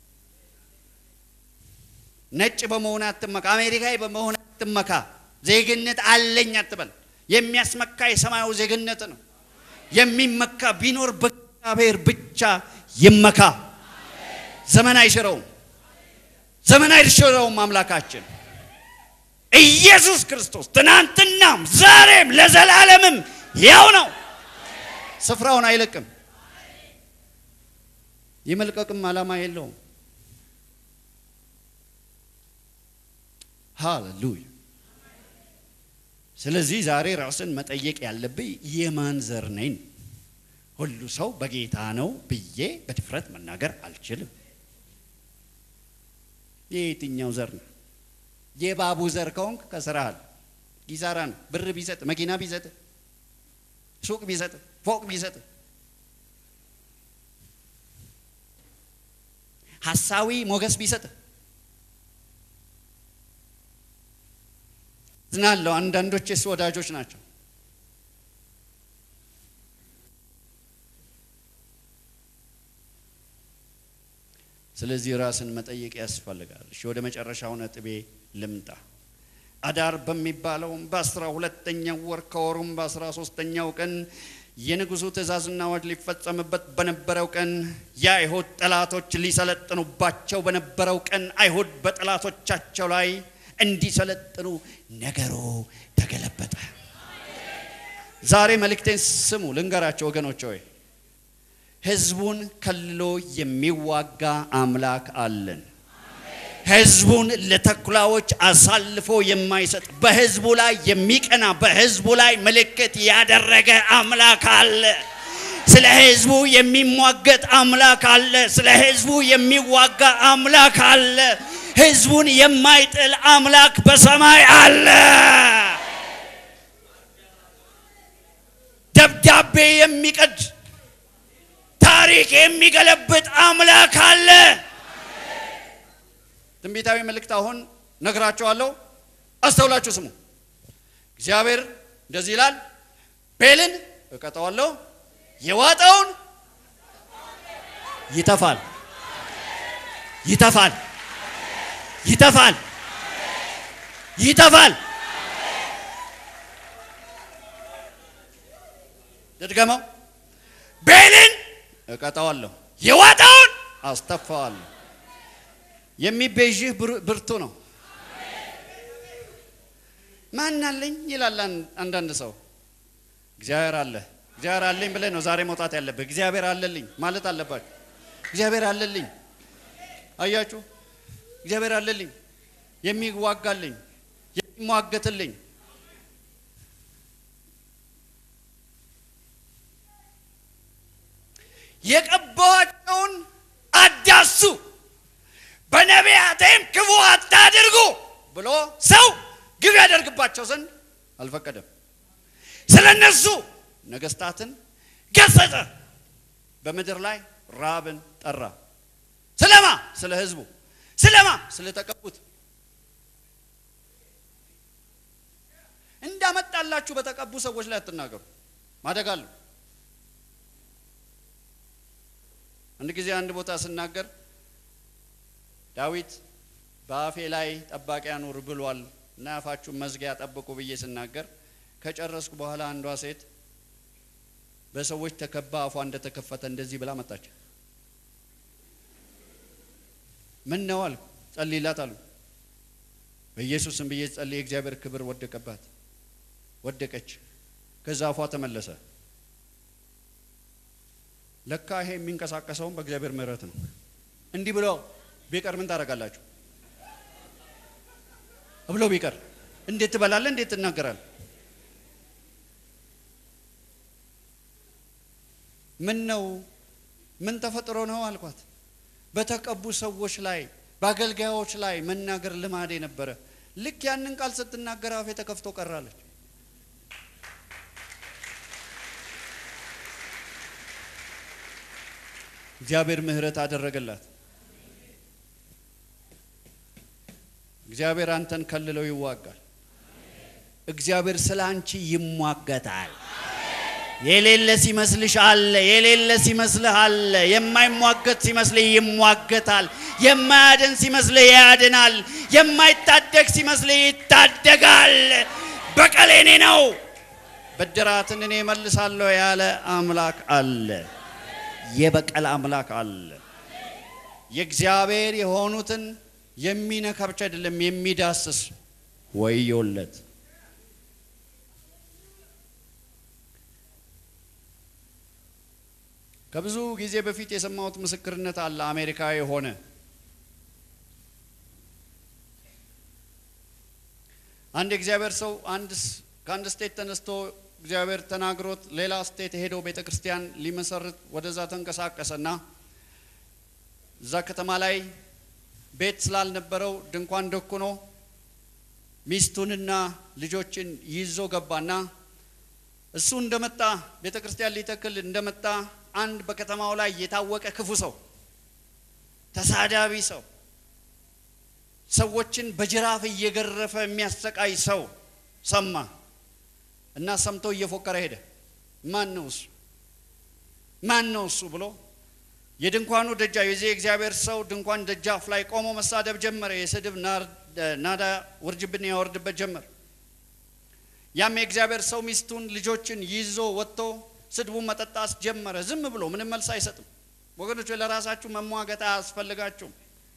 B: ነጭ በመሆን አትመካ፣ አሜሪካዊ በመሆን አትመካ። ዜግነት አለኝ አትበል። የሚያስመካ የሰማዩ ዜግነት ነው። የሚመካ ቢኖር በእግዚአብሔር ብቻ ይመካ። ዘመን አይሽረውም። ዘመን አይሽረውም። አምላካችን ኢየሱስ ክርስቶስ ትናንትናም ዛሬም ለዘላለምም ያው ነው። ስፍራውን አይለቅም። የመልቀቅም ዓላማ የለውም። ሃሌሉያ። ስለዚህ ዛሬ ራስን መጠየቅ ያለብኝ የማን ዘር ነኝ? ሁሉ ሰው በጌታ ነው ብዬ በድፍረት መናገር አልችልም። የየትኛው ዘር ነው? የባቡ ዘር ከሆንክ ከስራሃል ኪሳራ ነው። ብር ቢሰጥ፣ መኪና ቢሰጥ፣ ሱቅ ቢሰጥ፣ ፎቅ ቢሰጥ፣ ሀሳዊ ሞገስ ቢሰጥ ዝናለው። አንዳንዶች የሱ ወዳጆች ናቸው። ስለዚህ ራስን መጠየቅ ያስፈልጋል። እሺ ወደ መጨረሻው ነጥቤ ልምጣ። አዳር በሚባለውም በአስራ ሁለተኛው ወር ከወሩም በአስራ ሶስተኛው ቀን የንጉሡ ትእዛዝና አዋጅ ሊፈጸምበት በነበረው ቀን የአይሁድ ጠላቶች ሊሰለጥኑባቸው በነበረው ቀን አይሁድ በጠላቶቻቸው ላይ እንዲሰለጥኑ ነገሩ ተገለበጠ። ዛሬ መልእክቴን ስሙ፣ ልንገራቸው ወገኖች ሆይ ህዝቡን ከልሎ የሚዋጋ አምላክ አለን። ህዝቡን ለተኩላዎች አሳልፎ የማይሰጥ በህዝቡ ላይ የሚቀና በህዝቡ ላይ ምልክት ያደረገ አምላክ አለ። ስለ ህዝቡ የሚሟገት አምላክ አለ። ስለ ህዝቡ የሚዋጋ አምላክ አለ። ህዝቡን የማይጥል አምላክ በሰማይ አለ። ደብዳቤ የሚቀድ ታሪክ የሚገለብጥ አምላክ አለ። ትንቢታዊ መልእክት አሁን ነግራቸዋለሁ። አስተውላችሁ ስሙ። እግዚአብሔር እንደዚህ ይላል፣ ቤልን እቀጠዋለሁ፣ የዋጠውን ይተፋል፣ ይተፋል፣ ይተፋል፣ ይተፋል። ልድገመው። ቤልን እቀጠዋለሁ፣ የዋጠውን አስተፋዋለሁ። የሚቤዥህ ብርቱ ነው። ማን አለኝ ይላል አንዳንድ ሰው። እግዚአብሔር አለ። እግዚአብሔር አለኝ ብለህ ነው ዛሬ መውጣት ያለብህ። እግዚአብሔር አለልኝ ማለት አለባችሁ። እግዚአብሔር አለልኝ። አያችሁ፣ እግዚአብሔር አለልኝ፣ የሚዋጋልኝ፣ የሚሟገትልኝ የቀባኋቸውን አዳሱ በነቢያቴም ክፉ አታድርጉ ብሎ ሰው ግብ ያደርግባቸው ዘንድ አልፈቀደም። ስለ እነሱ ነገስታትን ገሰጸ። በምድር ላይ ራብን ጠራ። ስለማ ስለ ህዝቡ፣ ስለማ ስለተቀቡት እንዳመጣላችሁ በተቀቡ ሰዎች ላይ አትናገሩ። ማደግ አለሁ። አንድ ጊዜ አንድ ቦታ ስናገር ዳዊት በአፌ ላይ ጠባቂ አኑር ብሏል እና አፋችሁን መዝጊያ ጠብቁ ብዬ ስናገር ከጨረስኩ በኋላ አንዷ ሴት በሰዎች ተከባ አፏ እንደተከፈተ እንደዚህ ብላ መጣች። ምን ነው አልኩ። ጸልይላት አሉ። በኢየሱስም ብዬ ጸልይ፣ የእግዚአብሔር ክብር ወደቀባት፣ ወደቀች። ከዛ አፏ ተመለሰ። ለካ ይሄ የሚንቀሳቀሰውን በእግዚአብሔር ምሕረት ነው። እንዲህ ብሎ ቢቀር ምን ታደርጋላችሁ? ብሎ ቢቀር እንዴት ትበላለህ? እንዴት ትናገራለህ? ምን ነው ምን ተፈጥሮ ነው አልኳት። በተቀቡ ሰዎች ላይ በአገልጋዮች ላይ መናገር ልማዴ ነበረ። ልክ ያንን ቃል ስትናገር አፌ ተከፍቶ ቀራለች። እግዚአብሔር ምሕረት አደረገላት። እግዚአብሔር አንተን ከልለው ይዋጋል። እግዚአብሔር ስለ አንቺ ይሟገታል። የሌለ ሲመስልሽ አለ፣ የሌለ ሲመስልህ አለ። የማይሟገት ሲመስልህ ይሟገታል። የማያድን ሲመስልህ ያድናል። የማይታደግ ሲመስልህ ይታደጋል። በቀል የኔ ነው፣ ብድራትን እኔ መልሳለሁ ያለ አምላክ አለ። የበቀል አምላክ አለ። የእግዚአብሔር የሆኑትን የሚነካ ብቻ አይደለም የሚዳስስ ወዮለት። ከብዙ ጊዜ በፊት የሰማሁት ምስክርነት አለ። አሜሪካዊ የሆነ አንድ የእግዚአብሔር ሰው አንድ ከአንድ ስቴት ተነስቶ እግዚአብሔር ተናግሮት ሌላ ስቴት ሄዶ ቤተ ክርስቲያን ሊመሰርት ወደዛ ተንቀሳቀሰና እዛ ከተማ ላይ ቤት ስላልነበረው ድንኳን ደኩኖ ሚስቱንና ልጆችን ይዞ ገባና እሱ እንደመጣ ቤተ ክርስቲያን ሊተክል እንደመጣ አንድ በከተማው ላይ የታወቀ ክፉ ሰው፣ ተሳዳቢ ሰው፣ ሰዎችን በጅራፍ እየገረፈ የሚያሰቃይ ሰው ሰማ እና ሰምቶ እየፎከረ ሄደ። ማን ነው እሱ? ማን ነው እሱ ብሎ የድንኳኑ ደጃፍ የዚህ የእግዚአብሔር ሰው ድንኳን ደጃፍ ላይ ቆሞ መሳደብ ጀመረ። የስድብ ናዳ ውርጅብን ያወርድበት ጀመር። ያም የእግዚአብሔር ሰው ሚስቱን ልጆችን ይዞ ወጥቶ ስድቡን መጠጣት ጀመረ። ዝም ብሎ ምንም መልስ አይሰጥም። ወገኖች ለራሳችሁ መሟገት አያስፈልጋችሁም።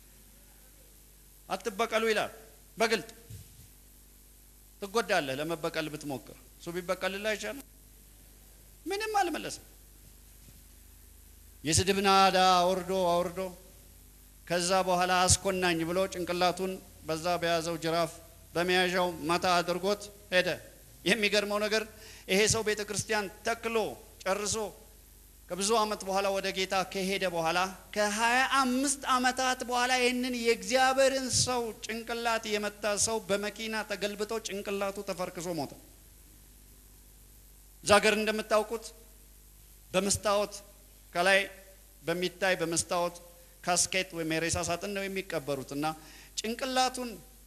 B: አትበቀሉ ይላል በግልጥ ትጎዳለህ። ለመበቀል ብትሞክር እሱ ቢበቀልልህ አይቻልም። ምንም አልመለስም። የስድብ ናዳ አውርዶ አውርዶ ከዛ በኋላ አስኮናኝ ብሎ ጭንቅላቱን በዛ በያዘው ጅራፍ በመያዣው መታ አድርጎት ሄደ። የሚገርመው ነገር ይሄ ሰው ቤተ ክርስቲያን ተክሎ ጨርሶ ከብዙ ዓመት በኋላ ወደ ጌታ ከሄደ በኋላ ከሀያ አምስት ዓመታት በኋላ ይህንን የእግዚአብሔርን ሰው ጭንቅላት የመታ ሰው በመኪና ተገልብጦ ጭንቅላቱ ተፈርክሶ ሞተ። እዛ ሀገር እንደምታውቁት በመስታወት ከላይ በሚታይ በመስታወት ካስኬት ወይም የሬሳ ሳጥን ነው የሚቀበሩት እና ጭንቅላቱን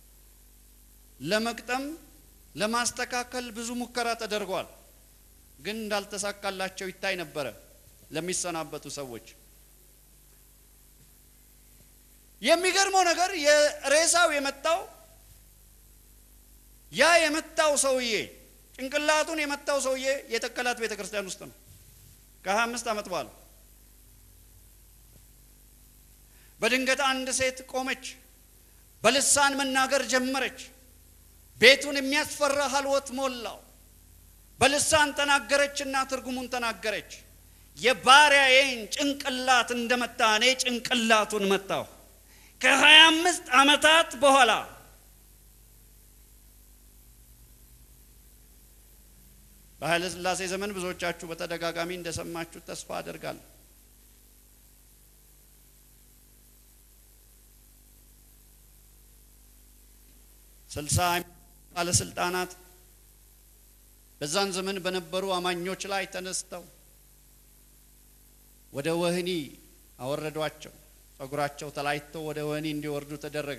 B: ለመቅጠም ለማስተካከል ብዙ ሙከራ ተደርጓል። ግን እንዳልተሳካላቸው ይታይ ነበረ ለሚሰናበቱ ሰዎች። የሚገርመው ነገር የሬሳው የመጣው ያ የመታው ሰውዬ ጭንቅላቱን የመታው ሰውዬ የተከላት ቤተ ክርስቲያን ውስጥ ነው። ከሀያ አምስት ዓመት በኋላ በድንገት አንድ ሴት ቆመች፣ በልሳን መናገር ጀመረች። ቤቱን የሚያስፈራ ሀልወት ሞላው። በልሳን ተናገረችና ትርጉሙን ተናገረች። የባሪያዬን ጭንቅላት እንደመታ እኔ ጭንቅላቱን መታሁ። ከሀያ አምስት ዓመታት በኋላ በኃይለ ሥላሴ ዘመን ብዙዎቻችሁ በተደጋጋሚ እንደሰማችሁ ተስፋ አደርጋለሁ። ስልሳ ባለስልጣናት በዛን ዘመን በነበሩ አማኞች ላይ ተነስተው ወደ ወህኒ አወረዷቸው። ጸጉራቸው ተላይቶ ወደ ወህኒ እንዲወርዱ ተደረገ።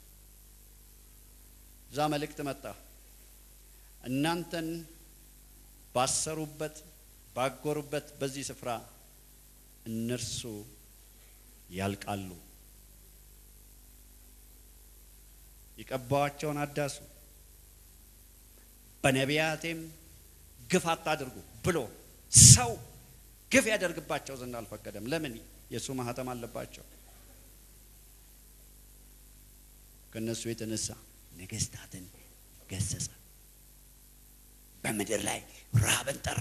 B: እዛ መልእክት መጣ። እናንተን ባሰሩበት ባጎሩበት በዚህ ስፍራ እነርሱ ያልቃሉ። የቀባዋቸውን አዳሱ፣ በነቢያቴም ግፍ አታድርጉ ብሎ ሰው ግፍ ያደርግባቸው ዘንድ አልፈቀደም። ለምን? የእሱ ማህተም አለባቸው። ከእነሱ የተነሳ ነገስታትን ገሰጸ። በምድር ላይ ረሃብን ጠራ።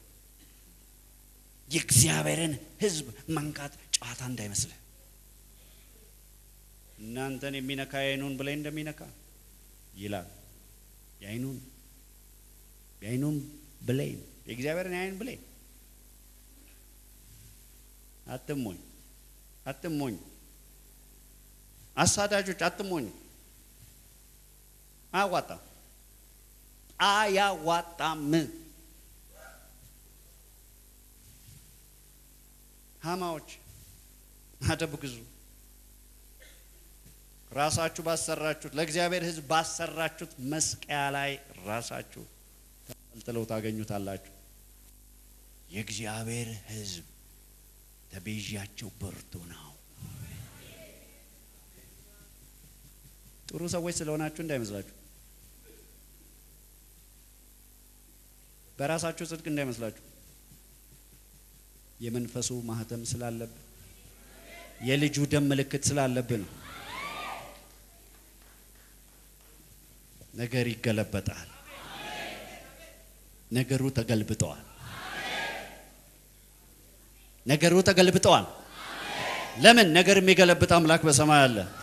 B: የእግዚአብሔርን ሕዝብ መንካት ጨዋታ እንዳይመስልህ። እናንተን የሚነካ የዓይኑን ብሌን እንደሚነካ ይላል። የዓይኑን የዓይኑን ብሌን የእግዚአብሔርን የዓይን ብሌን አትሞኝ፣ አትሞኝ። አሳዳጆች አትሞኝ። አያዋጣም፣ አያዋጣም። ሀማዎች አደብ ግዙ። ራሳችሁ ባሰራችሁት ለእግዚአብሔር ሕዝብ ባሰራችሁት መስቀያ ላይ ራሳችሁ ተንጠልጥለው ታገኙታላችሁ። የእግዚአብሔር ሕዝብ ተቤዣቸው በርቱ ነው። ጥሩ ሰዎች ስለሆናችሁ እንዳይመስላችሁ፣ በራሳችሁ ጽድቅ እንዳይመስላችሁ። የመንፈሱ ማህተም ስላለብን የልጁ ደም ምልክት ስላለብን ነው። ነገር ይገለበጣል። ነገሩ ተገልብጠዋል። ነገሩ ተገልብጠዋል። ለምን? ነገር የሚገለብጥ አምላክ በሰማይ አለ።